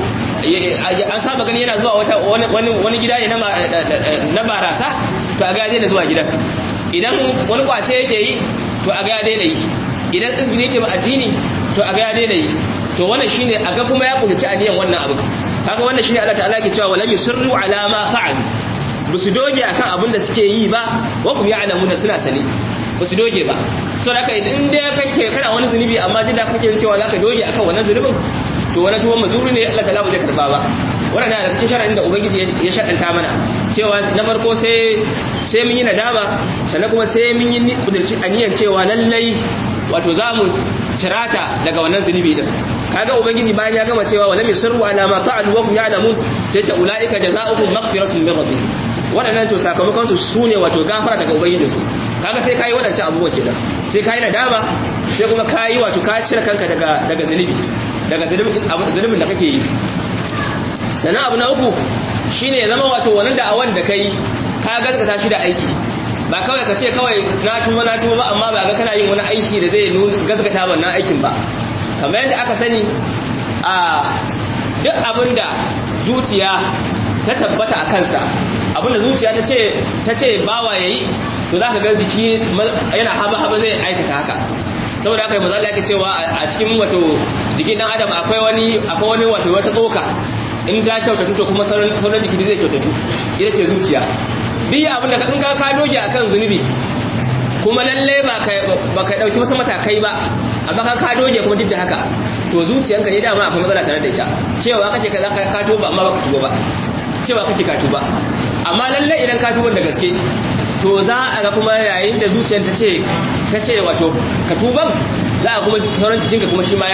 an saba gani yana zuwa wani gida ne na barasa to a ga ya daina zuwa gidan idan wani kwace yake yi to a ga ya daina yi idan tsibiri yake ba addini to a ga ya daina yi to wannan shine a ga kuma ya kulci aniyan wannan abu kaga wannan shine Allah ta'ala ke cewa walam yusirru ala ma fa'al basu doge akan abin da suke yi ba wa kum ya'lamuna suna sani basu doge ba so da kai in dai kake kana wani zunubi amma jin da kake cewa zaka doge akan wannan zunubin to wani tuwon mazuri ne Allah ta'ala ba zai karba ba wannan da cikin sharadin da ubangiji ya shaɗanta mana cewa na farko sai sai mun yi nadama sannan kuma sai mun yi kudurci aniyan cewa lallai wato za mu cirata daga wannan zunubi din kaga ubangiji bayan ya gama cewa walam yusirru ala ma fa'alu wa hum ya'lamun sai ce ulaika jazaohum maghfiratun min rabbihim wadannan to sakamakon su sune wato gafara daga ubangijin su kaga sai kai wadancan abubuwan kenan sai kai nadama sai kuma kai wato ka cire kanka daga daga zunubi daga zunubin da kake yi sannan abu na uku shine ya zama wato wannan da'awan da kai ka gaskata shi da aiki ba kawai ka ce kawai na tuba na tuba ba amma ba ga kana yin wani aiki da zai nuna gaskata wannan aikin ba kamar yadda aka sani a duk abinda zuciya ta tabbata a kansa abinda zuciya ta ce ta ce bawa yayi to zaka ga jiki yana haba haba zai aikata haka saboda haka manzo Allah yake cewa a cikin wato jikin dan adam akwai wani akwai wani wato wata tsoka in ta kyautatu to kuma sauran sauran jiki zai kyautatu ita ce zuciya duk abin da in ka ka doge akan zunubi kuma lalle ba ka ba ka dauki wasu matakai ba amma ka ka doge kuma duk da haka to zuciyanka ne dama akwai matsala tare da ita cewa kake kaza ka ka tuba amma baka tuba ba cewa kake ka tuba amma lalle idan ka tuba da gaske to za a ga kuma yayin da zuciyar ta ce ta ce wato ka tuban za a kuma sauran cikinka kuma shi ma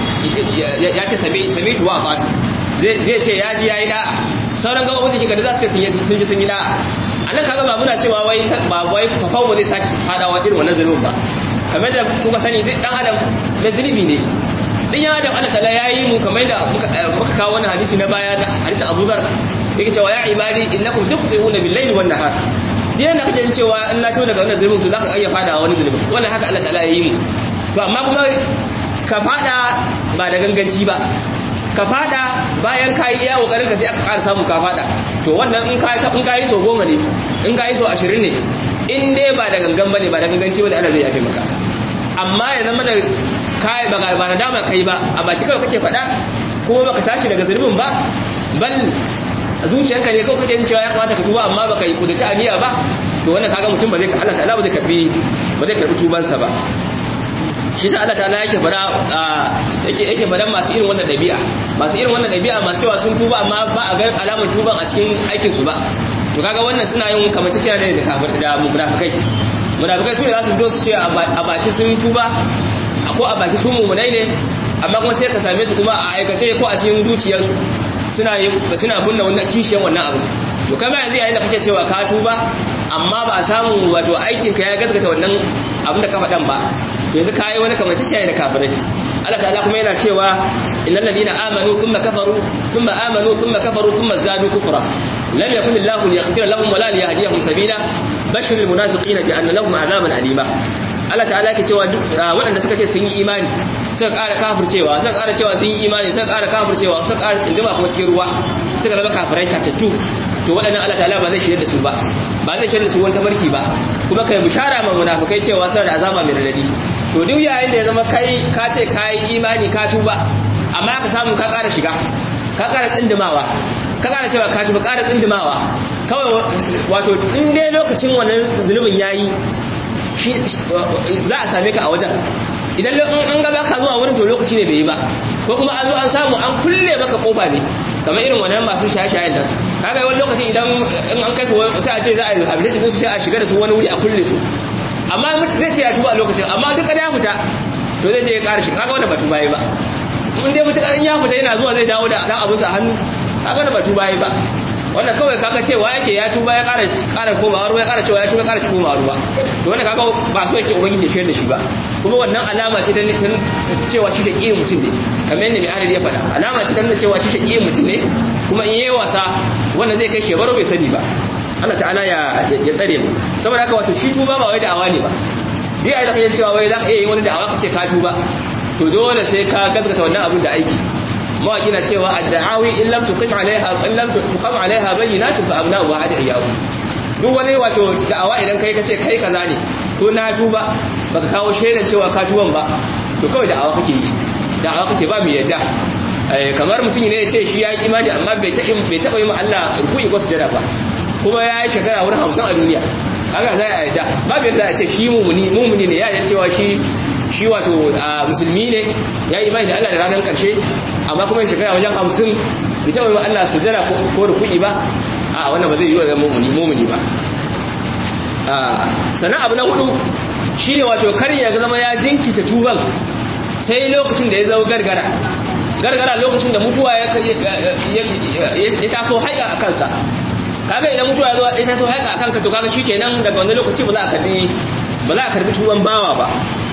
ya ce sami tuwa a fatu zai ce ya ji ya yi da'a sauran gaba wajen jikinka da za su ce sun ji sun yi da'a a nan kaga ba muna cewa wai ba wai fafan ba zai sake fadawa irin wannan zunubin ba kamar da kuka sani duk dan adam mai zunubi ne din ya adam Allah ta'ala yayi mu kamar da muka kawo wannan hadisi na baya da hadisi Abu Dharr yake cewa ya ibadi innakum tukhti'una bil-layli wan-nahar yana da kake cewa in na to daga wannan zulmin to zaka iya fada wani zulmin wannan haka Allah ta'ala yayi mu to amma kuma ka fada ba da ganganci ba ka fada bayan kai iya kokarin ka sai aka ƙara samu ka fada to wannan in kai in kai so goma ne in kai so 20 ne in dai ba da gangan bane ba da ganganci bane Allah zai yafe maka amma ya zama da kai ba ba na dama kai ba a baki kawai kake fada kuma baka tashi daga zulmin ba bal zuciyarka ne kawai kake yin cewa ya kamata ka tuba amma baka yi kudaci aniya ba to wannan kaga mutum ba zai Allah ta'ala ba zai karbi ba zai karbi tubansa ba shi sa Allah ta'ala yake fara yake yake fara masu irin wannan dabi'a masu irin wannan dabi'a masu cewa sun tuba amma ba a ga alamar tuban a cikin aikin su ba to kaga wannan suna yin kamar ta ne da kafir da munafikai munafikai su ne za su fito su ce a baki sun tuba ko a baki su mumunai ne amma kuma sai ka same su kuma a aikace ko a cikin zuciyarsu suna suna bunna wannan kishiyan wannan abu to kamar yanzu yayin da kake cewa ka tuba amma ba a samu wato aikin ka ya gaskata wannan abin da ka faɗan ba to yanzu kai wani kamar tashi da kafirai Allah ta'ala kuma yana cewa innal ladina amanu thumma kafaru thumma amanu thumma kafaru thumma zadu kufra lam yakun Allahu liyaghfira lahum wala liyahdiyahum sabila bashir almunafiqina bi anna lahum azaban alima Allah ta'ala ke cewa waɗanda suka ce sun yi imani suka ƙara kafircewa suka ƙara cewa sun yi imani suka ƙara kafircewa suka ƙara tsindima kuma cikin ruwa suka zama kafirai tatattu to waɗannan Allah ta'ala ba zai shirya da su ba ba zai shirya da su wani tabarki ba kuma kai bishara ma munafikai cewa suna da azaba mai radadi to duk yayin da ya zama kai ka ce ka yi imani ka tuba amma ka samu ka ƙara shiga ka ƙara tsindimawa ka ƙara cewa ka tuba ƙara tsindimawa kawai wato in dai lokacin wannan zunubin yayi za a same ka a wajen idan an gaba ka zuwa wurin to lokaci ne bai yi ba ko kuma an zo an samu an kulle maka kofa ne kamar irin wannan masu shaye-shayen da kaga wani lokaci idan in an kai su sai a ce za a yi habilitation din su sai a shiga da su wani wuri a kulle su amma mutum zai ce ya tuba a lokacin amma duk ya fita to zai je ya ƙara shi kaga wanda ba tuba yi ba in dai mutum in ya fita yana zuwa zai dawo da dan abinsa a hannu kaga wanda ba tuba yi ba wannan kawai kaga cewa yake ya tuba ya ƙara ƙara komawa ruwa ya ƙara cewa ya tuba ya ƙara komawa ruwa to wannan kaga ba so yake ubangiji ya shayar da shi ba kuma wannan alama ce ta cewa shi shaƙi mutum ne kamar yadda mai adadi ya faɗa alama ce ta nuna cewa shi shaƙi mutum ne kuma in yayi wasa wanda zai kai shebaro bai sani ba Allah ta'ala ya ya tsare mu saboda haka wato shi tuba ba wai da'awa ne ba dai ai da kaje cewa wai za ka iya yin wani da'awa ka ce ka tuba to dole sai ka gaskata wannan abin da aiki mawaki na cewa ad-da'awi in lam tuqim alaiha in lam tuqam alaiha bayyinatun fa abna wa adiyahu duk wani wato da'awa idan kai kace kai kaza ne ko na tuba baka kawo shaidan cewa ka tuban ba to kawai da'awa kake yi da'awa kake ba mu yadda kamar mutum ne ya ce shi ya yi imani amma bai taɓa yi ma Allah rukuni ko sujada ba kuma ya yi shekara wurin hamsin a duniya haka za a yadda babu yadda a ce shi mumuni mumuni ne ya yi cewa shi shi wato musulmi ne ya yi imani da Allah da ranar karshe amma kuma shekara wajen hamsin bai taɓa yi ma Allah sujada ko rukuni ba a wannan ba zai yi wa zama mumuni mumuni ba sannan abu na hudu shi ne wato kar ya zama ya jinkita tuban sai lokacin da ya zama gargara gargara lokacin da mutuwa ya taso haika a kansa kaga idan mutuwa ya taso haika a kanka to kaga shikenan daga wani lokaci ba za a karbi ba za a karbi tuban bawa ba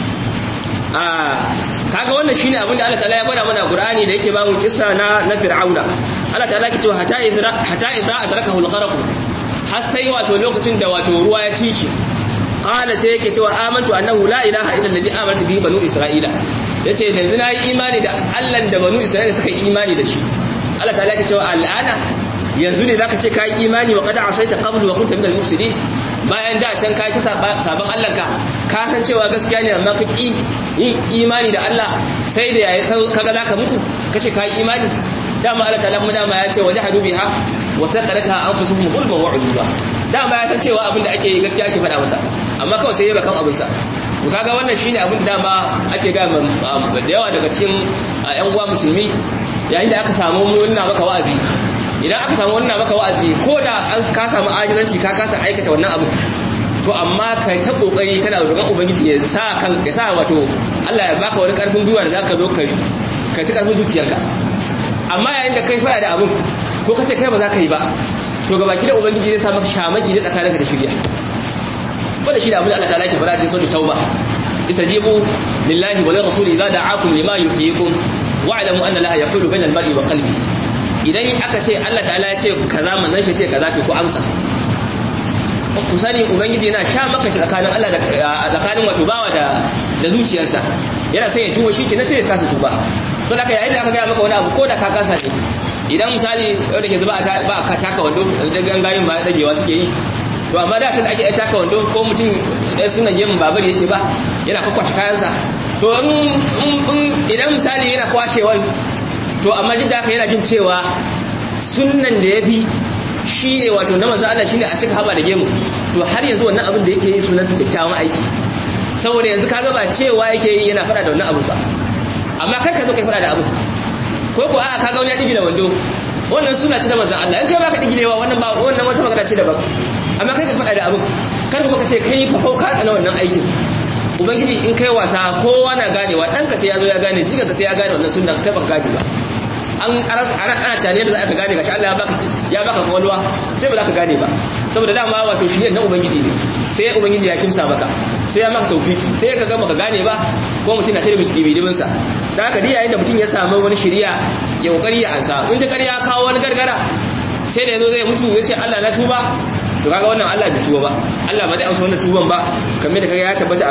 a kaga wannan shine abin da Allah ta'ala ya bada mana Qur'ani da yake ba mu kissa na na Fir'auna Allah ta'ala ke cewa hatta idza hatta idza adrakahu al-gharq har sai wato lokacin da wato ruwa ya ci shi qala sai yake cewa amantu annahu la ilaha illa alladhi amantu bihi banu isra'ila yace yanzu na yi imani da Allah da banu isra'ila suka yi imani da shi Allah ta'ala yake cewa al'ana yanzu ne zaka ce kai imani wa qad asaita qablu wa kunta minal mufsidin bayan da can kai ta sabon Allah ka ka san cewa gaskiya ne amma ka ki yin imani da Allah sai da yayi kaga zaka mutu kace kai imani dama Allah ta'ala kuma dama ya ce wajahadu biha wa saqarataha anfusuhum zulman wa uduba dama ya san cewa abin da ake yi gaskiya ake faɗa masa amma kawai sai ya bakan abin sa to kaga wannan shine abin da dama ake ga da yawa daga cikin ƴan uwa musulmi yayin da aka samu wannan maka wa'azi idan aka samu wannan maka wa'azi ko da an ka samu ajizanci ka kasa aikata wannan abu to amma kai ta kokari kana roƙon ubangiji ya sa kan ya sa wato Allah ya baka wani karfin gwiwa da zaka zo kai ka ci karfin zuciyarka amma yayin da kai fara da abin ko kace kai ba za ka yi ba to ga baki da ubangiji zai sa maka shamaki da tsakaninka da shirya wanda shi da abin da Allah ta'ala yake fara cikin sautu tauba istajibu lillahi wa lirrasuli idza da'akum lima yuhyikum wa'lamu anna laha yaqulu bainal mar'i wa qalbi idan aka ce Allah ta'ala ya ce kaza manzon shi ce kaza to ku amsa ku sani ubangiji yana sha maka tsakanin Allah da tsakanin wato bawa da da zuciyarsa yana sai ya tuba shi ke na sai ya kasa tuba saboda haka yayin da aka ga maka wani abu ko da ka kasa ne idan misali yau da ke zuba ba ka taka wando da gangayin ba dagewa suke yi to amma da tun ake taka wando ko mutum suna yin babar yake ba yana kwakwashe kayansa to idan misali yana kwashewan to amma duk da haka yana jin cewa sunnan da ya bi shi ne wato na manzo Allah shine a cika haba da gemu to har yanzu wannan abin da yake yi sunan su kyakkyawan aiki saboda yanzu kaga ba cewa yake yi yana fada da wannan abu ba amma kar ka zo kai fada da abu ko ko a'a kaga wani ya digila wando wannan suna ce da manzo Allah in kai baka digilewa wannan ba wannan wata magana ce daban amma kai ka fada da abu kar kuma ka ce kai fa ka tsana wannan aikin ubangiji in kai wasa kowa na ganewa ɗanka sai ya zo ya gane jika ka sai ya gane wannan sunna kai baka gane ba an ana tare da za ka gane gashi Allah ya baka ya baka kwalwa sai ba za ka gane ba saboda dama wato shi na ubangiji ne sai ubangiji ya kimsa maka sai ya maka tawfiki sai ka ga maka gane ba ko mutum na tare da bibidibin sa da haka yayin da mutum ya samu wani shiriya ya kokari ya ansa in ta ƙarya kawo wani gargara sai da yazo zai mutu ya ce Allah na tuba to kaga wannan Allah bai tuba ba Allah ba zai amsa wannan tuban ba kamar da kaga ya tabbata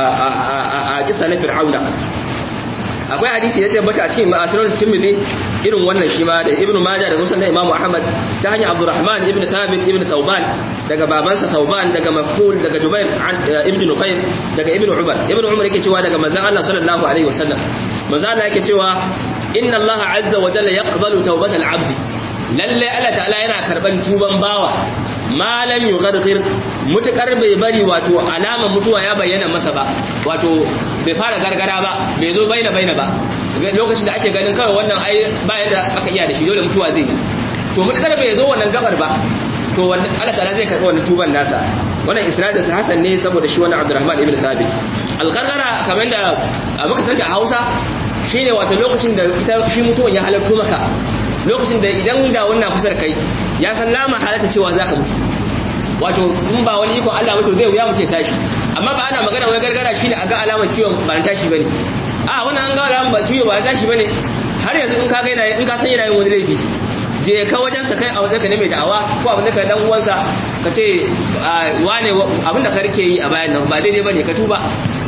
a kissa na Fir'auna akwai hadisi ya tabbata a cikin ma'asirar tirmidhi irin wannan shi ma da ibnu majah da musnad imamu ahmad ta hanyar abdurrahman ibnu thabit ibnu tauban daga babansa tauban daga makul daga jubair ibnu nufayr daga ibnu umar ibnu umar yake cewa daga manzon Allah sallallahu alaihi wasallam manzon Allah yake cewa inna Allah azza wa jalla yaqbalu tawbatal abdi lalle Allah ta'ala yana karban tuban bawa malam yughargir mutukar bai bari wato alama mutuwa ya bayyana masa ba wato bai fara gargara ba bai zo baina baina ba lokacin da ake ganin kawai wannan ai bayan da aka iya da shi dole mutuwa zai yi to mutakar bai zo wannan gabar ba to wannan Allah ta'ala zai karɓi wannan tuban nasa wannan isnadin sa hasan ne saboda shi wannan Abdurrahman ibn Thabit al-qarqara kamar da muka santa a Hausa shine wato lokacin da ita shi mutuwan ya halarto maka lokacin da idan da wannan kusa da kai ya san lama halatta cewa zaka mutu wato in ba wani iko Allah mutu zai wuya mu ce tashi amma ba ana magana wai gargara shine a ga alamar ciwon ba tashi bane a wannan an ga alamar ba ciwo ba tashi bane har yanzu in ka ga yana in ka san yana yin wani laifi je ka wajen sa kai a wajen ka ne mai da'awa ko abin da ka dan uwansa ka ce wane abin da ka rike yi a bayan nan ba daidai bane ka tuba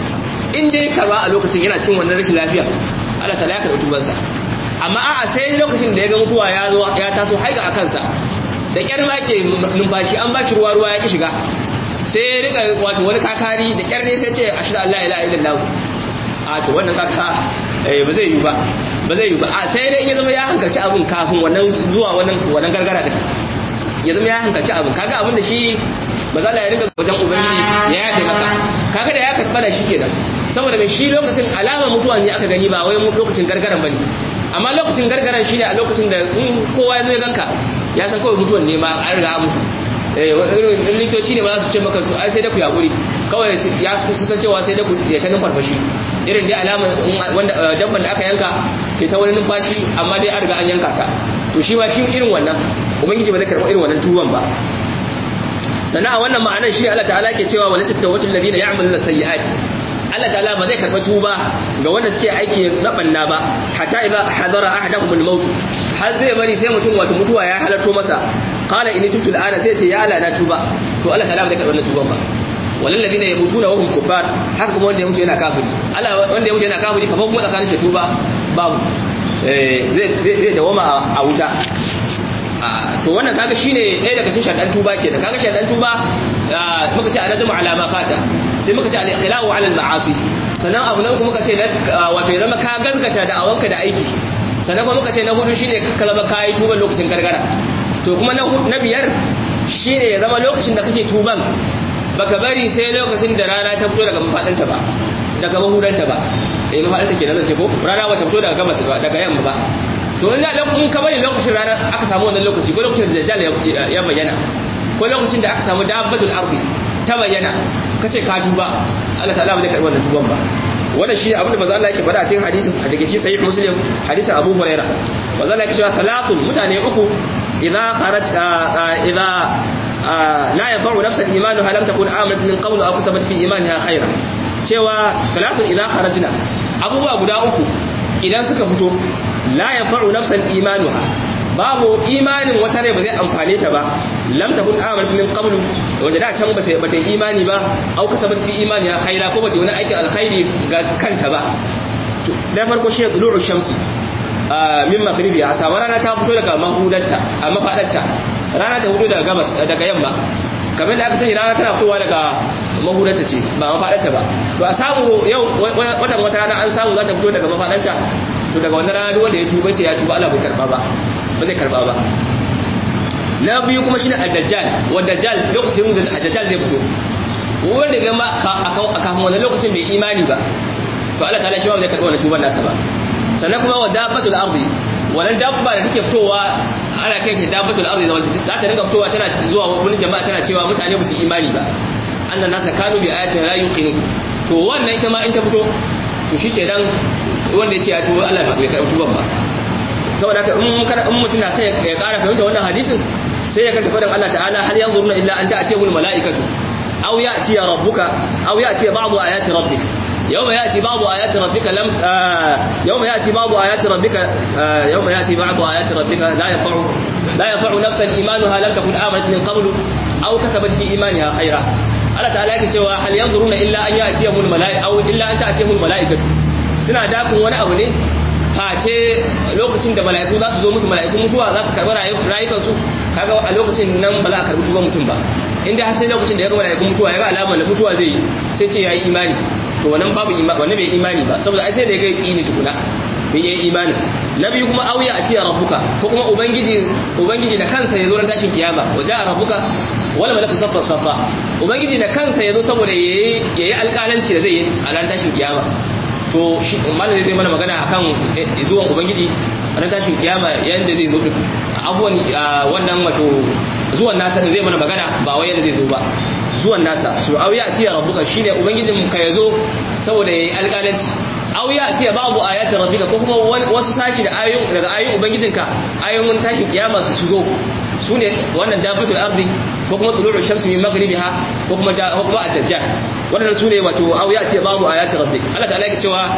in dai ka ba a lokacin yana cikin wannan rashin lafiya Allah ta ya karɓi tubansa amma a'a sai lokacin da ya ga mutuwa ya zo ya taso haiga a kansa da kyar ma ke numfashi an ba shi ruwa ruwa ya ki shiga sai ya rika wato wani kakari da kyar ne sai ce ashhadu an la ilaha illallah a to wannan kaka ba zai yi ba ba zai yi ba a sai dai in ya zama ya hankalci abin kafin wannan zuwa wannan wannan gargara din ya zama ya hankalci abin kaga abin da shi maza ya rinka wajen ubangiji ya yafe maka kaga da ya karɓa da shi kenan saboda mai shi lokacin alamar mutuwa ne aka gani ba wai lokacin gargaran bane amma lokacin gargaran shine a lokacin da in kowa ya zo ya ganka ya san kawai mutuwan ne ma an riga an mutu eh likitoci ne ba za su ce maka ai sai da ku yaƙuri kawai ya su san cewa sai da ku ya ta numfarfashi irin dai alamar wanda dabban da aka yanka ke ta wani numfashi amma dai an riga an yanka ta to shi ma shi irin wannan ubangiji ba zai karɓi irin wannan tuwon ba sannan a wannan ma'anar shi Allah ta'ala ke cewa wani sitta wacin ladina ya'maluna sayyi'ati Allah ta'ala ba zai karɓa tuba ga wanda suke aiki na banna ba hatta idza hadara ahadakum al-maut har zai bari sai mutum wato mutuwa ya halarto masa qala in tubtu al-ana sai ce ya Allah na tuba to Allah ta'ala ba zai karɓa wannan tuban ba walal ladina yamutuna wa hum kuffar haka kuma wanda ya mutu yana kafiri Allah wanda ya mutu yana kafiri fa kuma tsakanin shi tuba babu eh zai zai dawama a wuta to wannan kaga shine ɗaya daga cikin shaɗan tuba kenan kaga shaɗan tuba muka ce anadamu ala ma fata sai muka ce al-iqla'u ala al-ma'asi sannan abu na uku muka ce wato ya zama ka gaskata da awanka da aiki sannan kuma muka ce na hudu shine ka zama kai tuban lokacin gargara to kuma na biyar shine ya zama lokacin da kake tuban baka bari sai lokacin da rana ta fito daga mafadanta ba daga mahudanta ba eh mafadanta kenan zan ce ko rana ba ta fito daga gabas ba daga yamma ba to in in ka bari lokacin rana aka samu wannan lokaci ko lokacin da dajjal ya bayyana ko lokacin da aka samu dabbatul ardi ta bayyana kace ka tuba Allah ta'ala ba zai karbi wannan tuban ba wannan shi abin da manzo Allah yake faɗa a cikin hadisin daga shi sahih muslim hadisin Abu Hurairah manzo Allah yake cewa salatun mutane uku idza kharaj idza la yadhuru nafsan imanuha lam takun amanat min qablu aw kasabat fi imaniha khayran cewa salatun idza kharajna abubuwa guda uku idan suka fito la yanfa'u nafsan imanuha babu imanin wata rai ba zai amfane ta ba lam takun amanat min qablu wanda da can ba sai bata imani ba au kasabat fi imaniha khaira ko bata wani aikin alkhairi ga kanta ba to da farko shi dulu'u shamsi min maghribi a samu rana ta fito daga mahudanta a mafadarta rana ta fito daga gabas daga yamma kamar da aka sani rana tana fitowa daga mahudarta ce ba mafadarta ba to a samu yau watan wata rana an samu za ta fito daga mafadarta to daga wannan rana wanda ya tuba ce ya tuba Allah bai karba ba ba zai karba ba na biyu kuma shine ad-dajjal wa dajjal lokacin da ad-dajjal zai fito wanda ga ma a kafin wannan lokacin bai imani ba to Allah ta'ala shi ba zai karba wannan tuban nasa ba sannan kuma wa dabbatul ardi wannan dabba da take fitowa ana kai ta dabbatul ardi za ta dinga fitowa tana zuwa wani jama'a tana cewa mutane ba su imani ba annan nasa kanu bi ayatin la yuqinu to wannan ita ma in ta fito to shikenan wanda ya ce ya tuba Allah bai karɓi tuban ba saboda haka in kada in mutum na sai ya ƙara fahimta wannan hadisin sai ya kanta faɗin Allah ta'ala hal yanzuruna illa an ta'tiyahul mala'ikatu aw ya'ti rabbuka aw ya'ti ba'du ayati rabbik yawma ya'ti ba'du ayati rabbika lam yawma ya'ti ba'du ayati rabbika yawma ya'ti ba'du ayati rabbika la yanfa'u la yanfa'u nafsan imanuha lam takun amanat min qablu aw kasabat fi imaniha khayra Allah ta'ala yake cewa hal yanzuruna illa an ya'tiyahul mala'ikatu aw illa an ta'tiyahul mala'ikatu suna dakun wani abu ne face lokacin da mala'iku za su zo musu mala'ikun mutuwa za su karɓi rayukansu kaga a lokacin nan ba za a karɓi tuban mutum ba inda har sai lokacin da ya ga mala'ikun mutuwa ya ga alamar da mutuwa zai yi sai ce ya yi imani to wannan babu wannan bai imani ba saboda ai sai da ya ga yaki ne tukuna bai yi imani na biyu kuma auya a tiya rabbuka ko kuma ubangiji ubangiji da kansa ya zo ran tashin kiyama waje a rabbuka wala malaku saffa saffa ubangiji da kansa ya zo saboda yayi yayi alƙalanci da zai yi a ran tashin kiyama to shi malam zai mana magana akan zuwan ubangiji ran tashin kiyama yanda zai zo abuwan wannan wato zuwan nasa zai mana magana ba wai yanda zai zo ba zuwan nasa su auya atiya rabbuka shine ubangijin ka yazo saboda yayi alƙalanci auya atiya babu ayati rabbika ko kuma wasu sashi da ayoyin daga ayoyin ubangijinka ayoyin tashin kiyama su zo sune wannan dabatul ardi ko kuma tulu'u shamsi min maghribiha ko kuma ko kuma ad-dajjal wannan sune wato auya atiya babu ayati rabbika Allah ta'ala yake cewa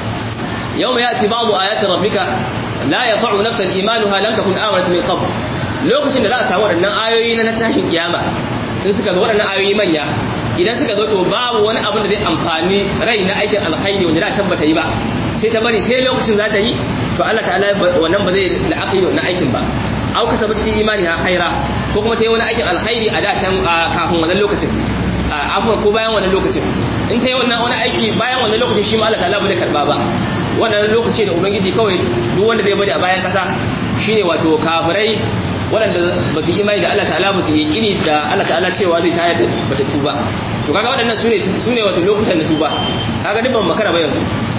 yawma yati babu ayati rabbika la yanfa'u nafsan imanuha lam takun amanat min qabl lokacin da za a samu waɗannan ayoyi na tashin kiyama in suka zo waɗannan ayoyi manya idan suka zo to babu wani abin da zai amfani rai na aikin alkhairi wanda da can bata yi ba sai ta bari sai lokacin za ta yi to Allah ta'ala wannan ba zai la'akari wannan aikin ba au ka sabata imani ha khaira ko kuma ta yi wani aikin alkhairi a da can kafin wannan lokacin afuwa ko bayan wannan lokacin in ta yi wannan wani aiki bayan wannan lokacin shi ma Allah ta'ala ba zai karba ba wannan lokaci da ubangiji kawai duk wanda zai bari a bayan kasa shine wato kafirai waɗanda ba su imani da Allah ta'ala ba su yi kiri da Allah ta'ala cewa zai tayar da bata tuba to kaga waɗannan sune sune wato lokutan da tuba kaga duk ban makara ba yanzu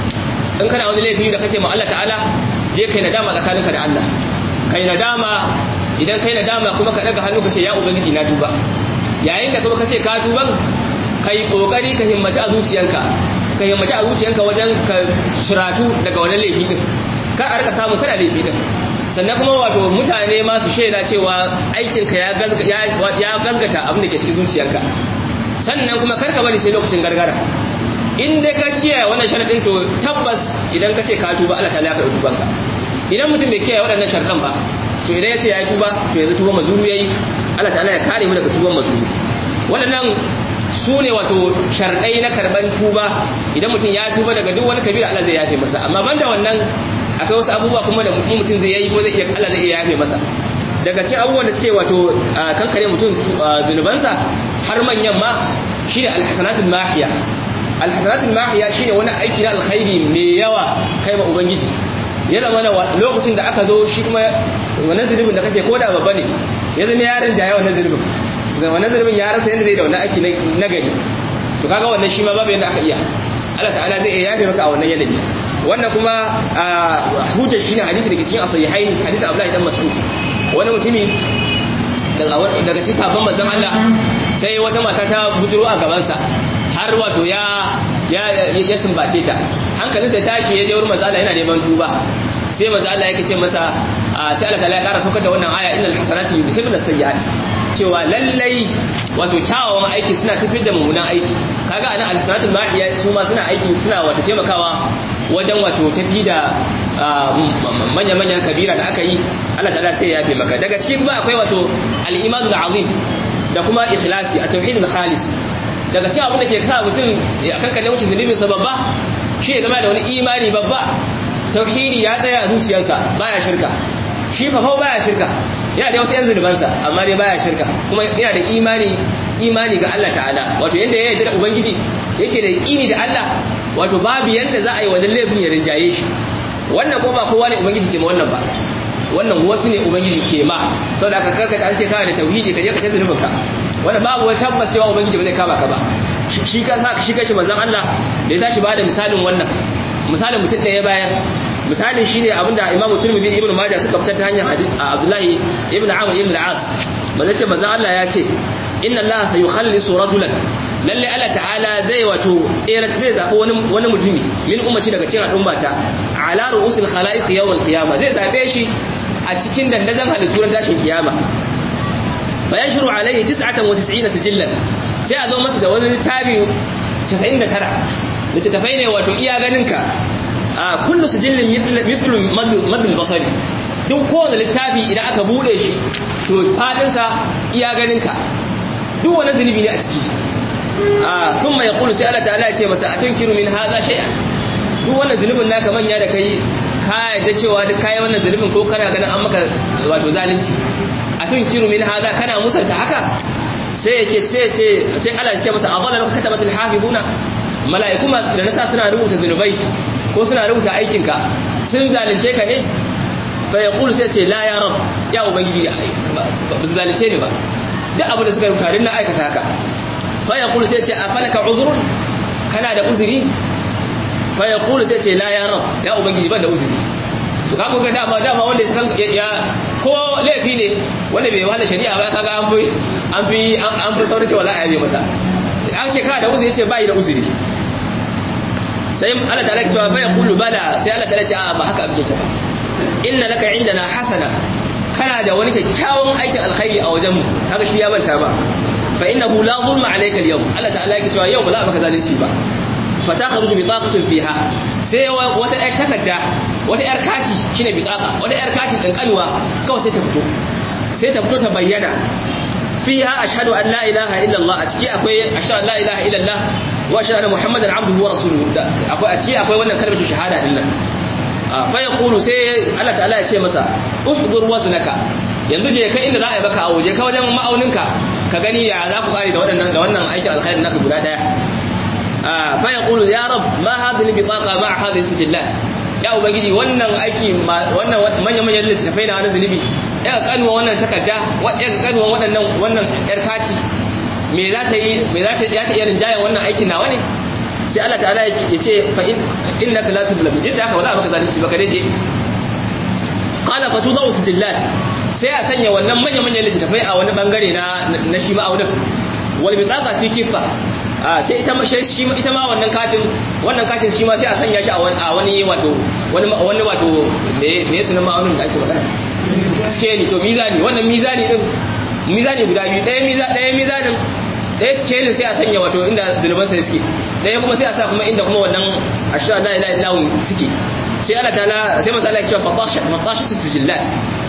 in kana wani laifi da kace ma Allah ta'ala je kai nadama tsakaninka da Allah kai nadama idan kai nadama kuma ka daga hannu kace ya ubangiji na tuba yayin da kuma kace ka tuban kai kokari ka himmaci a zuciyanka ka himmaci a zuciyanka wajen ka suratu daga wani laifi din ka a rika samu kana laifi din sannan kuma wato mutane masu shaida cewa aikinka ya gazgata abin da ke cikin zuciyarka sannan kuma karka bari sai lokacin gargara in dai ka kiyaye wannan sharadin to tabbas idan ka ce ka tuba Allah ta'ala ya karɓi tubanka idan mutum bai kiyaye waɗannan sharadan ba to idan ya ce ya tuba to yanzu tuban mazuru yayi Allah ta'ala ya kare mu daga tuban mazuru waɗannan su ne wato sharɗai na karɓan tuba idan mutum ya tuba daga duk wani kabira Allah zai yafe masa amma banda wannan akwai wasu abubuwa kuma da mutum zai yi ko zai iya Allah zai iya yafe masa daga cikin abubuwan da suke wato kankare mutum zunubansa har manyan ma shine alhasanatul mahiya alhasanatul mahiya shine wani aiki na alkhairi mai yawa kai ma ubangiji ya zama na lokacin da aka zo shi kuma wannan zunubin da kake koda babba ne ya zama yaron jaya wannan zunubin wannan zunubin ya rasa yadda zai da wannan aiki na gari to kaga wannan shi ma babu yadda aka iya Allah ta'ala zai iya yafe maka a wannan yanayi wannan kuma hujjar shine hadisi da ke cikin asahihain hadisi Abdullahi dan Mas'ud wani mutumi daga cikin sabon manzon Allah sai wata mata ta bujuro a gaban sa har wato ya ya ya sumbace ta hankalin sai tashi ya je wurin manzon Allah yana neman tuba sai manzon Allah yake ce masa sai Allah ta'ala ya kara saukar da wannan aya innal hasanati yudhibna sayyi'at cewa lallai wato kyawawan aiki suna tafiyar da mummunan aiki kaga anan alhasanatul mahiya su ma suna aiki suna wato taimakawa wajen wato tafi da manya-manyan kabira da aka yi Allah ta'ala sai ya fi maka daga ciki kuma akwai wato al-imanul azim da kuma ikhlasi a tauhidul khalis daga cikin abin da ke sa mutum akan kan wuce zunubin sa babba shi ya zama da wani imani babba tauhidi ya tsaya a zuciyarsa baya shirka shi fa fa baya shirka yana da wasu yan zunubansa amma dai baya shirka kuma yana da imani imani ga Allah ta'ala wato yanda ya yarda da ubangiji yake da yaqini da Allah wato babu yanda za a yi wajen laifin ya rinjaye shi wannan ko ba kowa ne ubangiji ke ma wannan ba wannan wasu ne ubangiji ke ma sau da aka karkata an ce kawai da tauhidi ka je ka tafi nufinka wannan babu wani tabbas cewa ubangiji ba zai kama ka ba shi ka sa shi kashi manzon Allah da ya tashi ba da misalin wannan misalin mutum ɗaya bayan misalin shine abinda Imam Tirmidhi Ibn Majah suka fitar ta hanyar hadith Abdullahi Ibn Amr Ibn al-As manzon ce manzon Allah ya ce inna Allah sayukhallisu rajulan lalle Allah ta'ala zai wato tsere zai zabi wani wani mutumi min ummati daga cikin al'ummata ala ru'usil khalaiq yawm al-qiyama zai zabe shi a cikin dandazon halittu ran tashin kiyama bayan shiru alaihi 99 sijillan sai a zo masa da wani littafi 99 littattafai ne wato iya ganinka a kullu sijillin mithlu madul basari duk kowane littafi idan aka bude shi to fadinsa iya ganinka duk wani zunubi ne a ciki a sun mai kulu sai Allah ta'ala ya ce masa a tunkiru min haza shay'a duk wannan zunubin naka manya da kai ka yadda cewa duk kayi wannan zunubin ko kana ganin an maka wato zalunci a tunkiru min haza kana musanta haka sai yake sai ce sai Allah ya ce masa azalla maka katabatul hafizuna mala'iku masu da nasa suna rubuta zunubai ko suna rubuta aikinka sun zalunce ka ne fa yaqulu sai ce la ya rab ya ubangiji ba su zalunce ni ba duk abin da suka rubuta din na aikata haka fa yaqulu sai ce afalaka uzrun kana da uzuri fa yaqulu sai ce la ya rab ya ubangiji ban da uzuri to kaga ga dama dama wanda ya san ya ko laifi ne wanda bai wanda shari'a ba kaga an fi an fi an fi saurin cewa la ya bi masa an ce kana da uzuri yace bai da uzuri sai Allah ta'ala ya ce fa yaqulu bala sai Allah ta'ala ya ce a ba haka abin yake ba inna laka indana hasana kana da wani kyakkyawan aikin alkhairi a wajenmu haka shi ya manta ba fa innahu la zulma alayka al-yawm Allah ta'ala yake cewa yau ba za a maka zalunci ba fa takhruju bi taqatin fiha sai wata yar takarda wata yar kati shine bitaqa wata yar kati kankanuwa kawai sai ta fito sai ta fito ta bayyana fiha ashhadu an la ilaha illa Allah a ciki akwai ashhadu an la ilaha illa Allah wa ashhadu anna muhammadan abduhu wa rasuluhu akwai a ciki akwai wannan kalmar shahada din nan fa yaqulu sai Allah ta'ala ya ce masa uhdur waznaka yanzu je kai inda za a yi baka awo je ka wajen ma'auninka ka gani ya za ku kare da waɗannan da wannan aikin alkhairin naka guda daya fa yaqulu ya rab ma hadhihi bitaqa ma hadhihi sijillat ya ubangiji wannan aiki wannan manyan manyan littafai na wani zunubi ya kanuwa wannan takarda ya kanuwa waɗannan wannan yar kati me za ta yi me za ta ya ta iya rinjayen wannan aikin nawa ne sai Allah ta'ala ya ce fa innaka la tuzlamu idan haka wala baka zalunci baka daje qala fa tudau sijillat sai a sanya wannan manyan manyan littafai a wani bangare na na shi ma'aunin wal bitaqa fi kifa sai ita shi ita ma wannan katin wannan katin shi ma sai a sanya shi a wani wato wani wani wato me me sunan ma'aunin da ake magana scale to mizani wannan mizani din mizani guda biyu ɗaya mizani ɗaya mizanin ɗaya scale sai a sanya wato inda zunuban sai suke ɗaya kuma sai a sa kuma inda kuma wannan ashhadu la ilaha illallah suke sai Allah ta'ala sai manzo Allah ya ce fatash fatash sijillat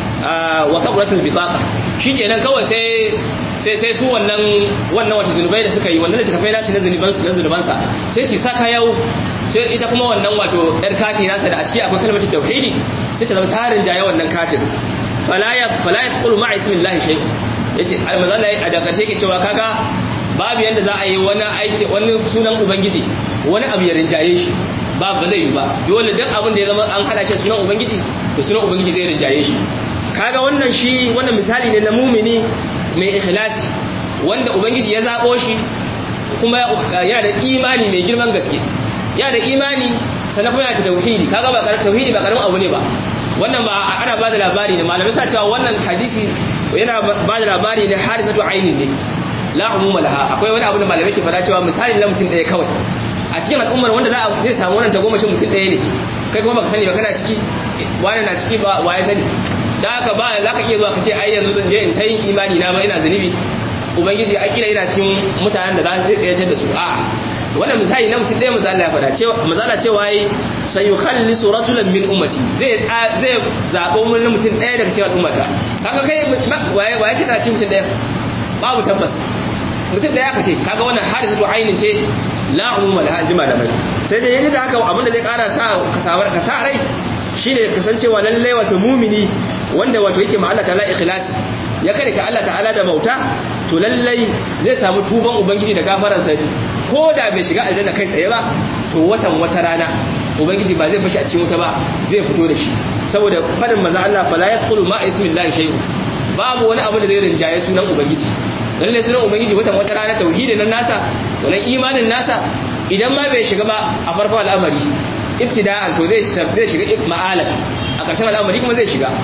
wa kaburatul bitaqa shikenan kawai sai sai sai su wannan wannan wata zunubai da suka yi wannan da suka faida shi na zunuban su na zunuban sa sai su saka yau sai ita kuma wannan wato yar kati nasa da a ciki akwai kalmar tauhidi sai ta zama tarin jaye wannan katin fala ya fala ya qulu ma'a ismillahi shay yace almazalla a da karshe yake cewa kaga babu yanda za a yi wani aiki wani sunan ubangiji wani abu ya rinjaye shi ba ba zai yi ba dole duk abin da ya zama an hada shi sunan ubangiji to sunan ubangiji zai rinjaye shi kaga wannan shi wannan misali ne na mumini mai ikhlasi wanda ubangiji ya zabo shi kuma yana da imani mai girman gaske yana da imani sannan kuma yana da tauhidi kaga ba karamin tauhidi ba karamin abu ne ba wannan ba ana ba da labari ne malamai suna cewa wannan hadisi yana ba da labari ne hadithatu aini ne la umuma laha akwai wani abu da malamai ke fada cewa misali na mutum ɗaya kawai a cikin al'ummar wanda za a zai samu wannan tagomashin mutum ɗaya ne kai kuma baka sani ba kana ciki wani na ciki ba wa ya sani da haka ba za ka iya zuwa ka ce ai yanzu zan je in ta yin imani na ba ina zunubi ubangiji a kila ina cikin mutanen da za zai tsayatar da su a'a wannan misali na mutum ɗaya maza Allah ya faɗa cewa maza Allah cewa yi sayukhallisu rajulan min ummati zai zai zabo mun mutum ɗaya daga cikin al'ummata kaga kai waye waye kika ci mutum ɗaya babu tabbas mutum ɗaya ka ce kaga wannan hadisatu ainin ce la umuma da jima da mai sai dai yadda haka abin da zai ƙara sa ka sabar ka sa rai shine kasancewa lalle wato mumini wanda wato yake ma Allah ta'ala ikhlasi ya kada ka Allah ta'ala da bauta to lallai zai samu tuban ubangiji da gafaransa ko da bai shiga aljanna kai tsaye ba to watan wata rana ubangiji ba zai bashi a cikin wuta ba zai fito da shi saboda fadin manzo Allah fala yaqulu ma ismillahi shay'un babu wani abu da zai rinjaye sunan ubangiji lalle sunan ubangiji watan wata rana tauhidin nan nasa wannan imanin nasa idan ma bai shiga ba a farkon al'amari ibtida'an to zai zai shiga ma'alan a ƙarshen al'amari kuma zai shiga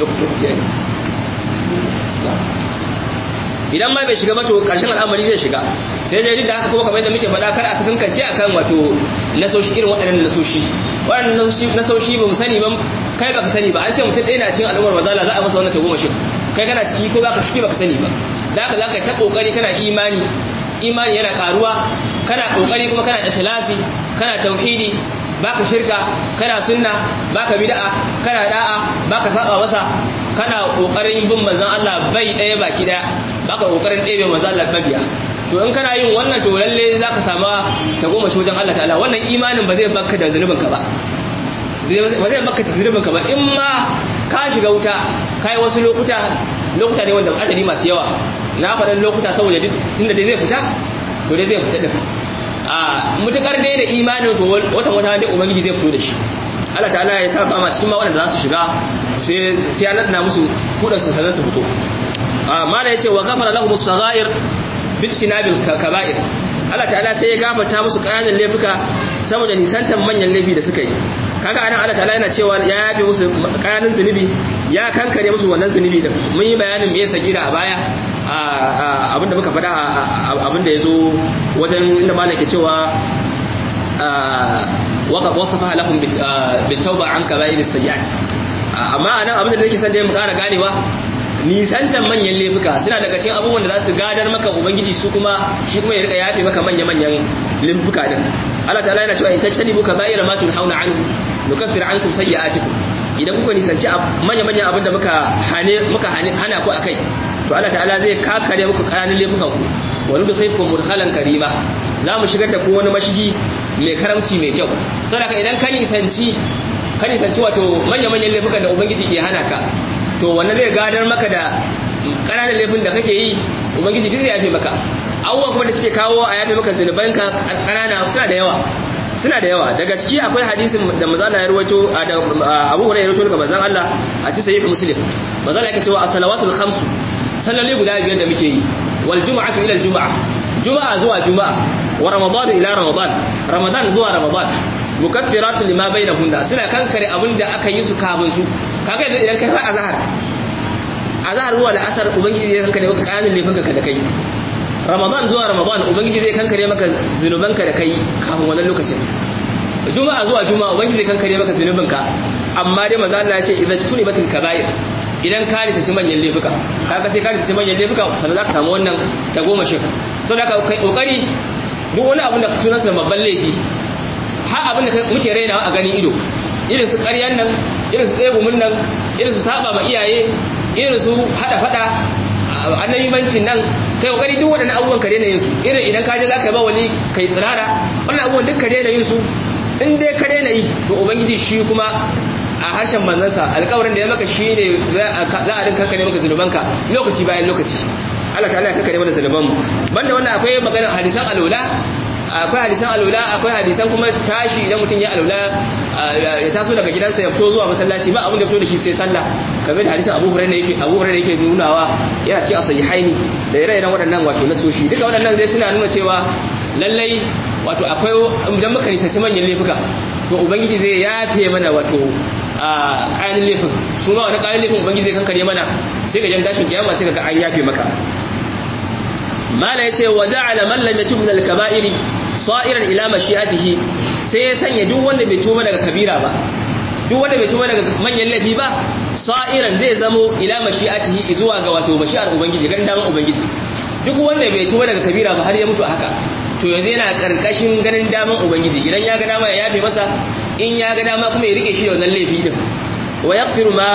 idan ma bai shiga ba to ƙarshen al'amari zai shiga sai dai da haka kuma kamar yadda muke faɗa kar a sakan kance akan wato nasoshi irin waɗannan nasoshi waɗannan nasoshi ba mu sani ba kai baka sani ba an ce mutum ɗaya na cikin al'ummar mazala za a masa wannan tagomashin kai kana ciki ko baka ciki baka sani ba da haka zaka ta kokari kana imani imani yana karuwa kana kokari kuma kana ikhlasi kana tauhidi baka shirka kana sunna baka bid'a kana da'a baka saba masa kana kokarin bin manzon Allah bai daya baki daya baka kokarin ɗebe manzon Allah babiya to in kana yin wannan to lalle zaka sama ta goma shi wajen Allah ta'ala wannan imanin ba zai baka da zunubin ka ba ba zai baka da zunubin ka ba in ma ka shiga wuta kai wasu lokuta lokuta ne wanda adadi masu yawa na faɗin lokuta saboda duk tunda dai zai fita to dai zai fita din a mutukar dai da imanin to watan wata dai ubangiji zai fito da shi Allah ta'ala ya sa fama cikin ma waɗanda za su shiga sai sai ya nada musu kudin su sanan su fito a mala yace wa ghafara lahum as-saghair bijtinabil kaba'ir Allah ta'ala sai ya gafarta musu ƙananan laifuka saboda nisantan manyan laifi da suka yi kaga anan Allah ta'ala yana cewa ya yafe musu kayanin zunubi ya kankare musu wannan zunubi din mun yi bayanin me sagira a baya abinda muka faɗa abinda yazo wajen inda malaka cewa waka wasafa lahum bitawba an kaba'ir sayyi'at amma anan abinda nake son da mu ƙara ganewa nisantan manyan laifuka suna daga cikin abubuwan da za su gadar maka ubangiji su kuma shi kuma ya rika yafe maka manya-manyan laifuka din Allah ta'ala yana cewa in tajtanibu kaba'ira ma tunhauna anhu nukaffir ankum sayyi'atikum idan kuka nisanci manya-manyan abin da muka hane muka hana ku akai to Allah ta'ala zai kakare muku kananan laifukan ku wa nudkhilukum mudkhalan karima za mu shigar da ku wani mashigi mai karamci mai kyau saboda idan ka nisanci ka nisanci wato manya-manyan laifukan da ubangiji ke hana ka to wannan zai gadar maka da ƙananan laifin da kake yi ubangiji duk zai yafe maka abubuwan kuma da suke kawo a yafe maka zunubanka ƙanana suna da yawa suna da yawa daga ciki akwai hadisin da mazala ya rawaito da Abu Hurairah ya rawaito daga manzon Allah a cikin sahih Muslim mazala yake cewa as-salawatul khamsu salloli guda biyar da muke yi wal jumu'atu ila al-jumu'ah juma'a zuwa juma'a wa ramadan ila ramadan ramadan zuwa ramadan mukaffiratun lima bainahunna suna kankare abinda aka yi su kafin su kaga yanzu idan kai har azhar azhar zuwa la'asar ubangiji zai kankare maka kanin laifinka da kai ramadan zuwa ramadan ubangiji zai kankare maka zunubanka da kai kafin wannan lokacin juma'a zuwa juma'a ubangiji zai kankare maka zunubanka amma dai manzo Allah ya ce idza tunibatil kaba'ir idan ka rita ci manyan laifuka kaga sai ka rita ci manyan laifuka sannan zaka samu wannan tagomashin saboda ka kai kokari duk wani abin da sunansa babban laifi har abin da muke rainawa a ganin ido irin su ƙaryan nan irin su tsegumin nan irin su saba ma iyaye irin su hada fada annabimancin nan kai kokari duk waɗannan abubuwan ka daina yin su irin idan ka je za ka ba wani kai tsirara wannan abubuwan duk ka daina yin su in dai ka daina yi to ubangiji shi kuma a harshen manzansa alƙawarin da ya maka shi ne za a rinka kare maka zunubanka lokaci bayan lokaci Allah ta'ala ya kankare mana zunubanmu banda wannan akwai maganar hadisan alwala akwai hadisan alula akwai hadisan kuma tashi idan mutum ya alula ya taso daga gidansa ya fito zuwa masallaci ba abin da fito da shi sai sallah kamar da hadisan Abu Hurairah yake Abu Hurairah yake nunawa yana ci asahihaini da ire-iren waɗannan wato nasoshi duka waɗannan dai suna nuna cewa lallai wato akwai idan muka nisanci manyan laifuka to ubangiji zai yafe mana wato a kayan laifin su ma wani kayan laifin ubangiji zai kankare mana sai ka jan tashin kiyama sai ka ga an yafe maka mala yace wa ja'ala man lam yatub min al-kaba'iri sa'iran ila mashi'atihi sai ya sanya duk wanda bai tuba daga kabira ba duk wanda bai tuba daga manyan laifi ba sa'iran zai zamo ila mashi'atihi zuwa ga wato mashi'ar ubangiji ganin daman ubangiji duk wanda bai tuba daga kabira ba har ya mutu haka to yanzu yana karkashin ganin daman ubangiji idan ya ga dama ya yafe masa in ya ga dama kuma ya rike shi da wannan laifi din wa yaghfiru ma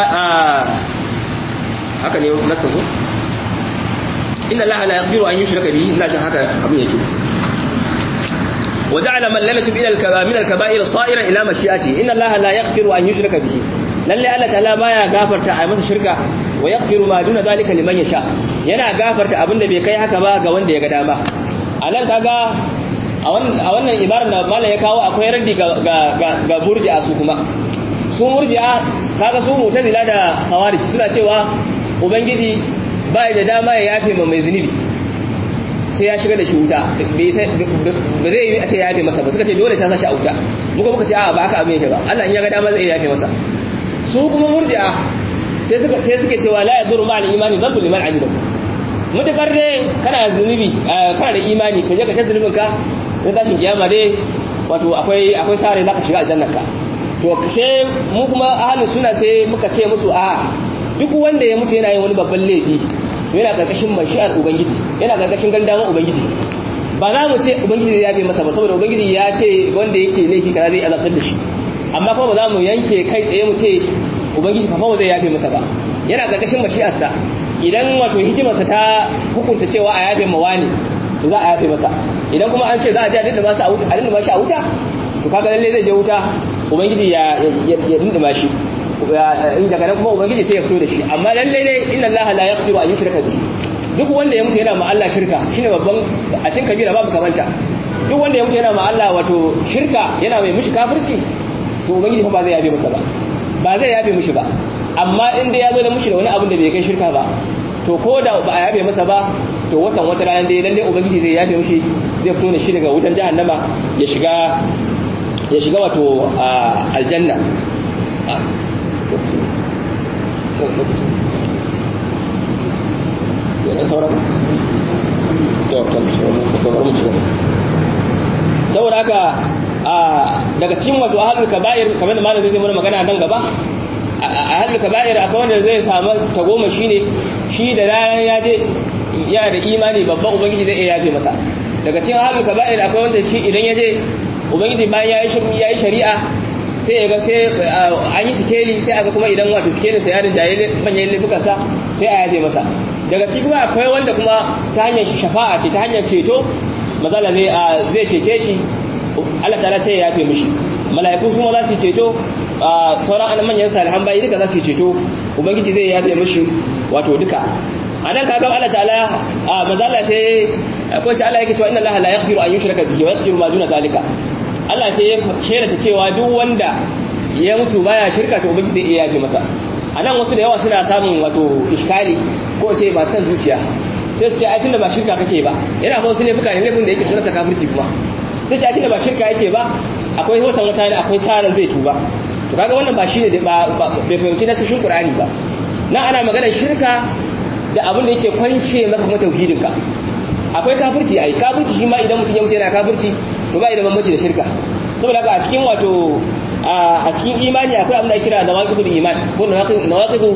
haka ne nasu ko inna allaha la yaghfiru an yushraka bihi ina jin haka abin yake وجعل من لم يتب الى الكبائر من الكبائر صائرا الى مشيئته ان الله لا يغفر ان يشرك به lalle Allah ta'ala baya gafarta a masa shirka wa yaghfiru ma duna zalika liman yasha yana gafarta abinda bai kai haka ba ga wanda ya ga dama anan kaga a wannan ibarar da mallam ya kawo akwai raddi ga ga ga murji'a su kuma su murji'a kaga su mu'tazila da khawarij suna cewa ubangiji bai da dama ya yafe ma mai zunubi sai ya shiga da shi wuta ba zai yi a ce ya yafe masa ba suka ce dole sai sa shi a wuta muka muka ce a ba haka abin yake ba Allah in ya ga dama zai yafe masa su kuma murji'a sai suka sai suke cewa la yadurru ma'al imani dhanbu liman amila mutakar ne kana zunubi kana da imani ka je ka tada zunubin ka na tashin kiyama dai wato akwai akwai sare zaka shiga aljannar ka to sai mu kuma ahlus sunna sai muka ce musu a duk wanda ya mutu yana yin wani babban laifi yana karkashin mashi'ar ubangiji yana karkashin gandaman ubangiji ba za mu ce ubangiji zai yafe masa ba saboda ubangiji ya ce wanda yake laifi kaza zai azabtar da shi amma kuma ba za mu yanke kai tsaye mu ce ubangiji fa ba zai yafe masa ba yana karkashin mashi'arsa idan wato hikimarsa ta hukunta cewa a yafe ma wani to za a yafe masa idan kuma an ce za a je a dinda masa a wuta a dinda mashi a wuta to kaga lalle zai je wuta ubangiji ya ya dinda mashi in daga nan kuma ubangiji sai ya fito da shi amma lalle ne inna allaha la yaghfiru an yushraka bihi duk wanda ya mutu yana ma Allah shirka shine babban a cikin kabira babu kamanta duk wanda ya mutu yana ma Allah wato shirka yana mai mishi kafirci to ubangiji fa ba zai yabe masa ba ba zai yabe mishi ba amma in dai ya zo da mishi da wani abin da bai kai shirka ba to ko da ba a yabe masa ba to watan wata rana dai lalle ubangiji zai yabe mishi zai fito da shi daga wutan jahannama ya shiga ya shiga wato aljanna saboda haka daga cikin wato ahlul kaba'ir kamar da malamin zai mana magana nan gaba ahlul kaba'ir akwai wanda zai samu tagoma shine shi da ranar ya je ya da imani babban ubangiji zai iya yafe masa daga cikin ahlul kaba'ir akwai wanda shi idan ya je ubangiji bayan ya yi shari'a sai ya ga sai an yi sikeli sai aka kuma idan wato sikelin sa ya rinjaye manyan laifukansa sai a yafe masa daga ciki kuma akwai wanda kuma ta hanyar shafa'a ce ta hanyar ceto mazala zai zai cece shi Allah ta'ala sai ya yafe mishi mala'iku kuma za su ceto sauran an manyan salihan bayi duka za su ceto ubangiji zai yafe mishi wato duka a nan kaga Allah ta'ala mazala sai ko ce Allah yake cewa inna Allah la yaghfiru an yushraka bihi wa yaghfiru ma duna zalika Allah sai ya shelata cewa duk wanda ya mutu baya shirka to ubangiji zai iya yafe masa a nan wasu da yawa suna samun wato iskali ko ce ba san zuciya sai su ce ai tunda ba shirka kake ba yana ba wasu laifuka ne laifin da yake sunanta kafirci kuma sai ce ai tunda ba shirka yake ba akwai watan wata ne akwai saran zai tuba to kaga wannan ba shine ba bai fahimci nasishin qur'ani ba nan ana maganar shirka da abin da yake kwance maka kuma tauhidin ka akwai kafirci ai kafirci shi ma idan mutum ya mutu yana kafirci to ba da bambanci da shirka saboda haka a cikin wato a cikin imani akwai abin da kira nawaqidul iman ko nawaqidu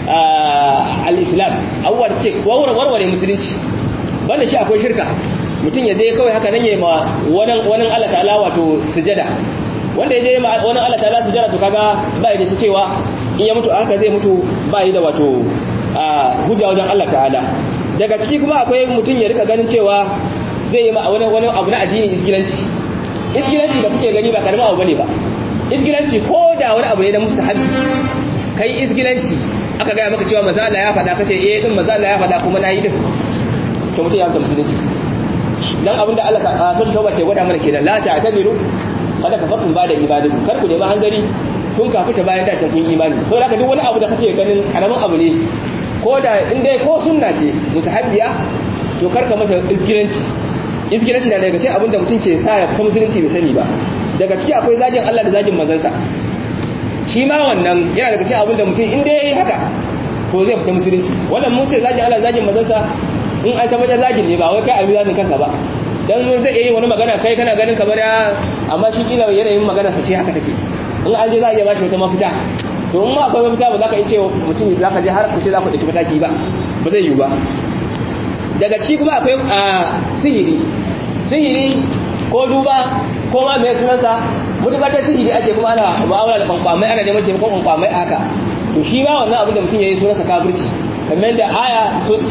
al-islam abubuwa da ce warware musulunci banda shi akwai shirka mutum ya je kawai haka nan ya ma wani Allah ta'ala wato sujada wanda ya je ma wani Allah ta'ala sujada to kaga ba ya da cewa in ya mutu haka zai mutu ba yi da wato hujja wajen Allah ta'ala daga ciki kuma akwai mutum ya rika ganin cewa zai yi wani wani abu na addini isgilanci isgilanci da kuke gani ba karamin abu bane ba isgilanci ko da wani abu ne na mustahabi kai isgilanci aka gaya maka cewa maza Allah ya faɗa kace eh din maza Allah ya faɗa kuma nayi din to mutum ya amsa musulunci dan abin da Allah ta so tauba ke gwada mana kenan la ta'tadiru kada ka farkun ba da ibadu kar ku nemi hanzari kun kafuta bayan da kun imani saboda haka duk wani abu da kake ganin karamin abu ne ko da in dai ko sunna ce musahabiya to kar ka mata isgilanci isgilanci na daga cikin abin da mutum ke sa ya fita musulunci bai sani ba daga ciki akwai zagin Allah da zagin manzansa shi ma wannan yana daga cikin abin da mutum in dai yayi haka to zai fita musulunci wannan mun ce zagin Allah zagin manzansa in an tabbatar zagin ne ba wai kai abin zagin kanka ba dan zai iya wani magana kai kana ganin kamar ya amma shi kila yanayin magana sa ce haka take in an je za a iya bashi wata mafita to in ma akwai mafita ba za ka yi ce mutum za ka je har ku ce za ku ɗauki mataki ba ba zai yiwu ba daga ci kuma akwai sihiri sihiri ko duba ko ma mai sunansa mutukar ta sihiri ake kuma ana mu'amala da kwankwamai ana neman taimakon kwankwamai haka to shi ma wannan abin da mutum ya yi sunansa kafirci kamar da aya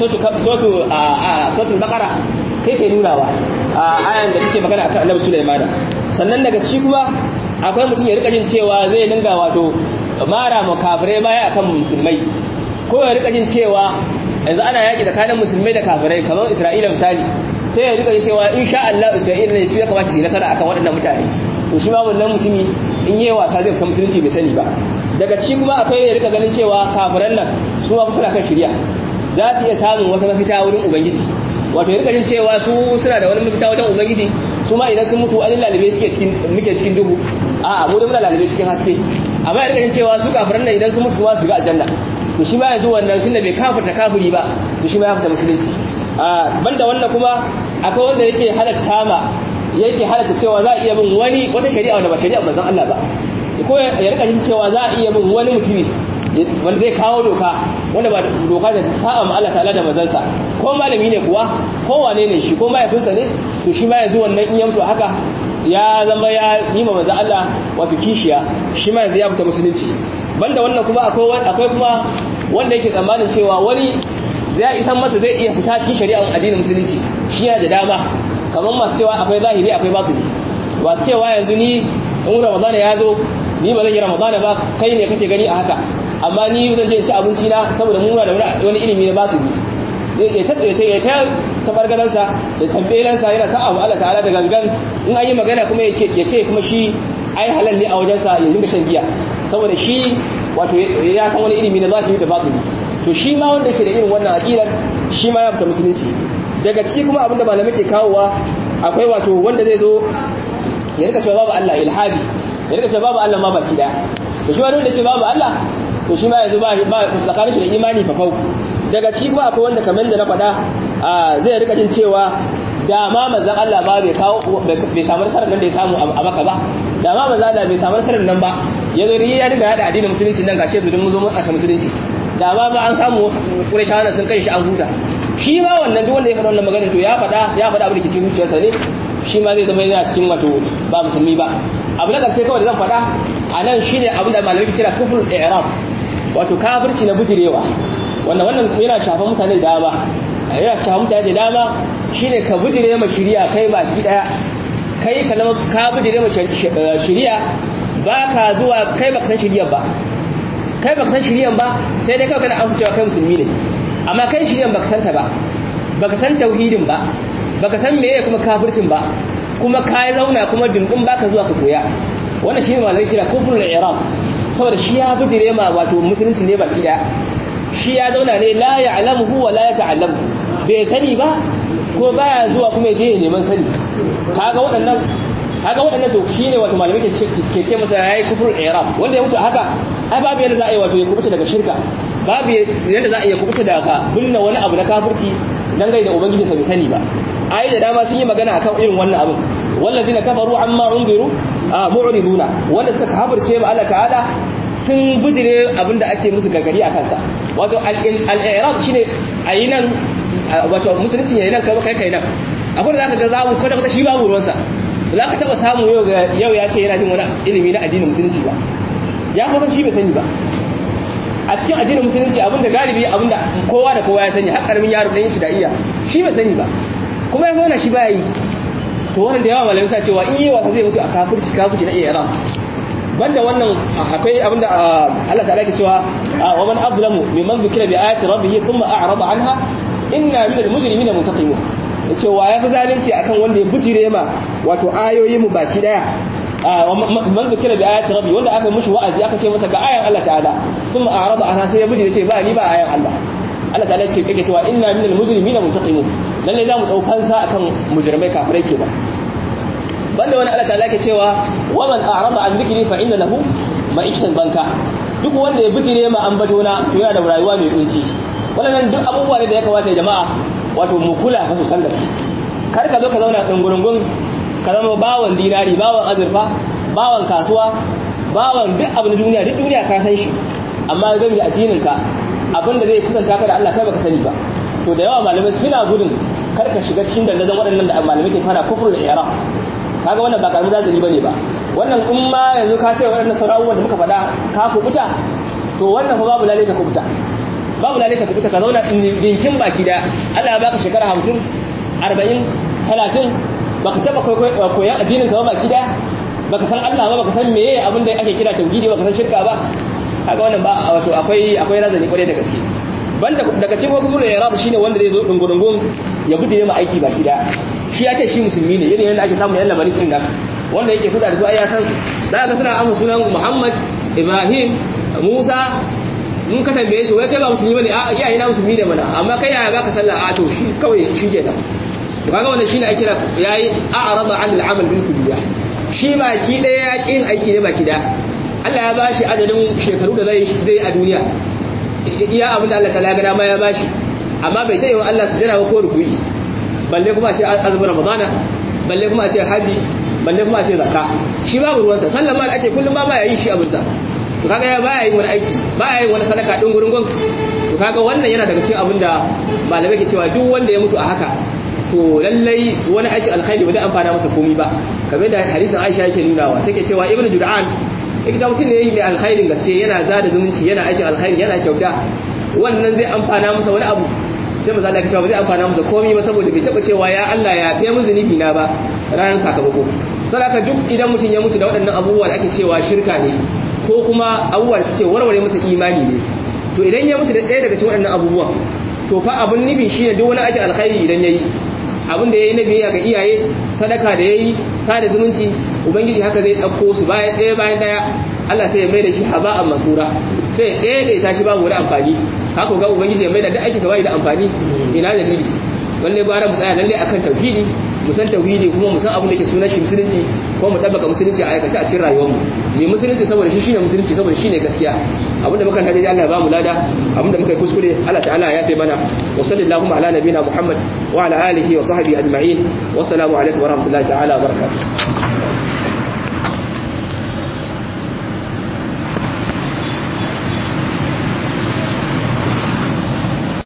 sotul bakara kai ke nunawa a ayan da take magana akan annabi sulaimana sannan daga ci kuma akwai mutum ya rika jin cewa zai dinga wato mara ma kafirai baya akan musulmai ko ya rika jin cewa yanzu ana yaki tsakanin musulmai da kafirai kamar isra'ila misali sai ya rika jin cewa insha Allah isra'ila ne su ya kamata su yi nasara akan waɗannan mutane to shi ma wannan mutumi in yi wasa zai fita musulunci bai sani ba daga ciki kuma akwai ya rika ganin cewa kafiran nan su ma suna kan shirya za su iya samun wata mafita wurin ubangiji wato ya rika jin cewa su suna da wani mafita wajen ubangiji su ma idan sun mutu an lalibe suke cikin muke cikin duhu a mu da muna lalibe cikin haske amma ya rika jin cewa su kafiran nan idan sun mutu ma su ga aljanna to shi ma yanzu wannan tunda bai kafirta kafiri ba to shi ma ya fita musulunci a banda wannan kuma akwai wanda yake halatta ma yake halatta cewa za a iya bin wani wata shari'a wanda ba shari'a manzon Allah ba ko ya rika jin cewa za a iya bin wani mutumi wanda zai kawo doka wanda ba doka da sa'a ma Allah ta'ala da manzansa ko malami ne kuwa ko wane ne shi ko mahaifinsa ne to shi ma yanzu wannan in ya mutu haka ya zama ya yi ma manzon Allah wato kishiya shi ma yanzu ya fita musulunci banda wannan kuma akwai akwai kuma wanda yake tsammanin cewa wani zai isan masa zai iya fita cikin shari'ar addinin musulunci shi yana da dama kamar masu cewa akwai zahiri akwai batini masu cewa yanzu ni in ramadana ya zo ni ba zan yi ramadana ba kai ne kake gani a haka amma ni zan je ci abinci na saboda muna da wani ilimi na batini ya ta ya ta tabargadansa da tambayelansa yana sa abu Allah ta'ala da gangan in an yi magana kuma ya ce kuma shi ai halal ne a wajensa ya dinga shan giya saboda shi wato ya san wani ilimi na zahiri da batini to shi ma wanda yake da irin wannan aqidar shi ma ya fita musulunci daga ciki kuma abinda malamai ke kawowa akwai wato wanda zai zo ya rika cewa babu Allah ilhadi ya rika cewa babu Allah ma baki daya to shi wani wanda ce babu Allah to shi ma yanzu ba ba tsakanin shi da imani fa fau daga ciki kuma akwai wanda kamar da na faɗa zai rika jin cewa da ma manzon Allah ba bai kawo bai samu nasarar nan da ya samu a maka ba da ma manzon Allah bai samu nasarar nan ba ya zo ya dinga hada addinin musulunci nan gashi yanzu mun zo mun kashe musulunci da ma ba an samu Qurayshawa sun kai shi an huta shi ma wannan duk wanda ya faɗa wannan magana to ya faɗa ya faɗa abin da ke cikin zuciyarsa ne shi ma zai zama yana cikin wato ba musulmi ba abu na ƙarshe kawai da zan faɗa a nan shine abin da malamai kira kufrul i'rab wato kafirci na bujirewa wannan wannan yana shafan mutane da dama yana shafan mutane da dama shine ka bujire ma shari'a kai baki daya kai ka zama ka bujire ma shari'a ba ka zuwa kai baka san shari'a ba kai baka san shari'a ba sai dai kawai kana amsa cewa kai musulmi ne amma kai shari'a baka san ta ba baka san tauhidin ba baka san meye kuma kafircin ba kuma ka zauna kuma dindin baka zuwa ka koya wannan shine malamai kira kufrul i'rab saboda shi ya bijire ma wato musulunci ne baki daya shi ya zauna ne la ya'lamuhu wa la yata'allamu bai sani ba ko baya zuwa kuma je neman sani kaga waɗannan kaga waɗannan to shine wato malamai ke ke ce masa yayi kufrul i'rab wanda ya mutu haka ai babu yadda za a yi wato ya kubuta daga shirka babu yadda za a iya kubuta daga binne wani abu na kafirci dan gai da ubangiji sa bai sani ba ai da dama sun yi magana akan irin wannan abin wallazina kafaru amma unziru mu'riduna wanda suka kafirce ma Allah ta'ala sun bijire abinda ake musu gagari akan sa wato al-i'rad shine ayi nan wato musulunci yayin nan kai kai nan akwai da zaka ga zamu kwata kwata shi babu ruwansa za ka taba samu yau yau ya ce yana jin wani ilimi na addinin musulunci ba ya kuma shi bai sani ba a cikin addinin musulunci abinda galibi abinda kowa da kowa ya sani har karamin yaro dan yin iya shi bai sani ba kuma ya zauna shi baya yi to wannan da yawa malamai sa cewa in yi wasa zai mutu a kafirci kafirci na iya banda wannan akwai abinda Allah ta'ala ke cewa wa man azlamu mimman dhukira bi ayati rabbih thumma a'rada anha inna minal mujrimina muntaqimun cewa ya fi zalunci akan wanda ya bujire ma wato ayoyin mu baki daya man zikira bi ayati rabbi wanda aka mushi wa'azi aka ce masa ga ayan Allah ta'ala thumma a'rada anha sai ya bujire ce ba ni ba ayan Allah Allah ta'ala ce kake cewa inna minal mujrimina muntaqimun lalle zamu dau fansa akan mujrimai kafirai ke ba banda wani Allah ta'ala ke cewa wa man a'rada an dhikri fa inna lahu ma'ishatan banka duk wanda ya bujire ma ambato na to yana da rayuwa mai kunci wannan duk abubuwa ne da ya kamata jama'a wato mu kula fa san gaske kar ka zo ka zauna dungurungun ka zama bawan dinari bawan azurfa bawan kasuwa bawan duk abin duniya duk duniya ka san shi amma game da addinin ka abin da zai kusanta ka da Allah kai baka sani ba to da yawa malamai suna gudun kar ka shiga cikin dandazon waɗannan da malamai ke fara kufur da yara kaga wannan ba karamin razani bane ba wannan in ma yanzu ka ce waɗannan sauran da muka faɗa ka kubuta to wannan fa babu lalle ka kubuta babu lalle ka kubuta ka zauna dinkin baki da Allah ya baka shekara 50 40 30 baka taba koyan addinin ka ba baki da baka san Allah ba baka san meye abin da ake kira tauhidi baka san shirka ba kaga wannan ba wato akwai akwai razani kwarai da gaske banda daga cikin wakil ya rabu shine wanda zai zo dungurungun ya buje ma aiki baki da shi ya ce shi musulmi ne yadda yadda ake samu yan labarin sun nan wanda yake fita da su ai ya san da ga suna amsa sunan Muhammad Ibrahim Musa mun ka tambaye shi wai kai ba musulmi bane a iyaye na musulmi ne mana amma kai yaya baka sallah a to shi kawai shi ke nan to kaga wannan shine ake kira yayi a'rada 'an al-amal bil kulliya shi baki daya ya kin aiki ne baki daya Allah ya bashi adadin shekaru da zai zai a duniya iya abinda Allah ta laga dama ya bashi amma bai sai wa Allah sujada ko ruku'i balle kuma a ce azumin ramadana balle kuma a ce haji balle kuma a ce zakka shi babu ruwansa sallama da ake kullum ba ma yayin shi abinsa to kaga ya baya yin wani aiki baya yin wani sadaka din gurin gon to kaga wannan yana daga cikin abinda malamai ke cewa duk wanda ya mutu a haka to lallai wani aiki alkhairi ba zai amfana masa komai ba kamar da hadisin Aisha yake nunawa take cewa ibnu Jud'an yake cewa mutum ne mai alkhairin gaske yana zada zumunci yana aikin alkhairi yana kyauta wannan zai amfana masa wani abu sai maza Allah ya cewa ba zai amfana masa komai ba saboda bai taba cewa ya Allah ya fiye mu zunubi na ba ranar sakamako saboda duk idan mutum ya mutu da waɗannan abubuwa da ake cewa shirka ne ko kuma abubuwa da suke warware masa imani ne to idan ya mutu da ɗaya daga cikin waɗannan abubuwan to fa abun nufi shine duk wani aikin alkhairi idan yayi abin da yayi na biyayya ga iyaye sadaka da yayi sada zumunci ubangiji haka zai dauko su bayan ɗaya bayan ɗaya Allah sai ya mai da shi haba'an mansura sai ɗaya ɗaya tashi babu wani amfani haka ga ubangiji ya mai da duk aikin da bai da amfani ina dalili lalle gwara mu tsaya lalle akan tauhidi mu san tauhidi kuma mu san abin da ke sunan shi musulunci kuma mu tabbaka musulunci a aikace a cikin rayuwar mu mu musulunci saboda shi shine musulunci saboda shine gaskiya abinda muka tare Allah ya ba mu lada abinda muka yi kuskure Allah ta'ala ya yafe mana wa sallallahu ala nabina Muhammad wa ala alihi wa sahbihi ajma'in wassalamu alaikum wa rahmatullahi ta'ala wa barakatuh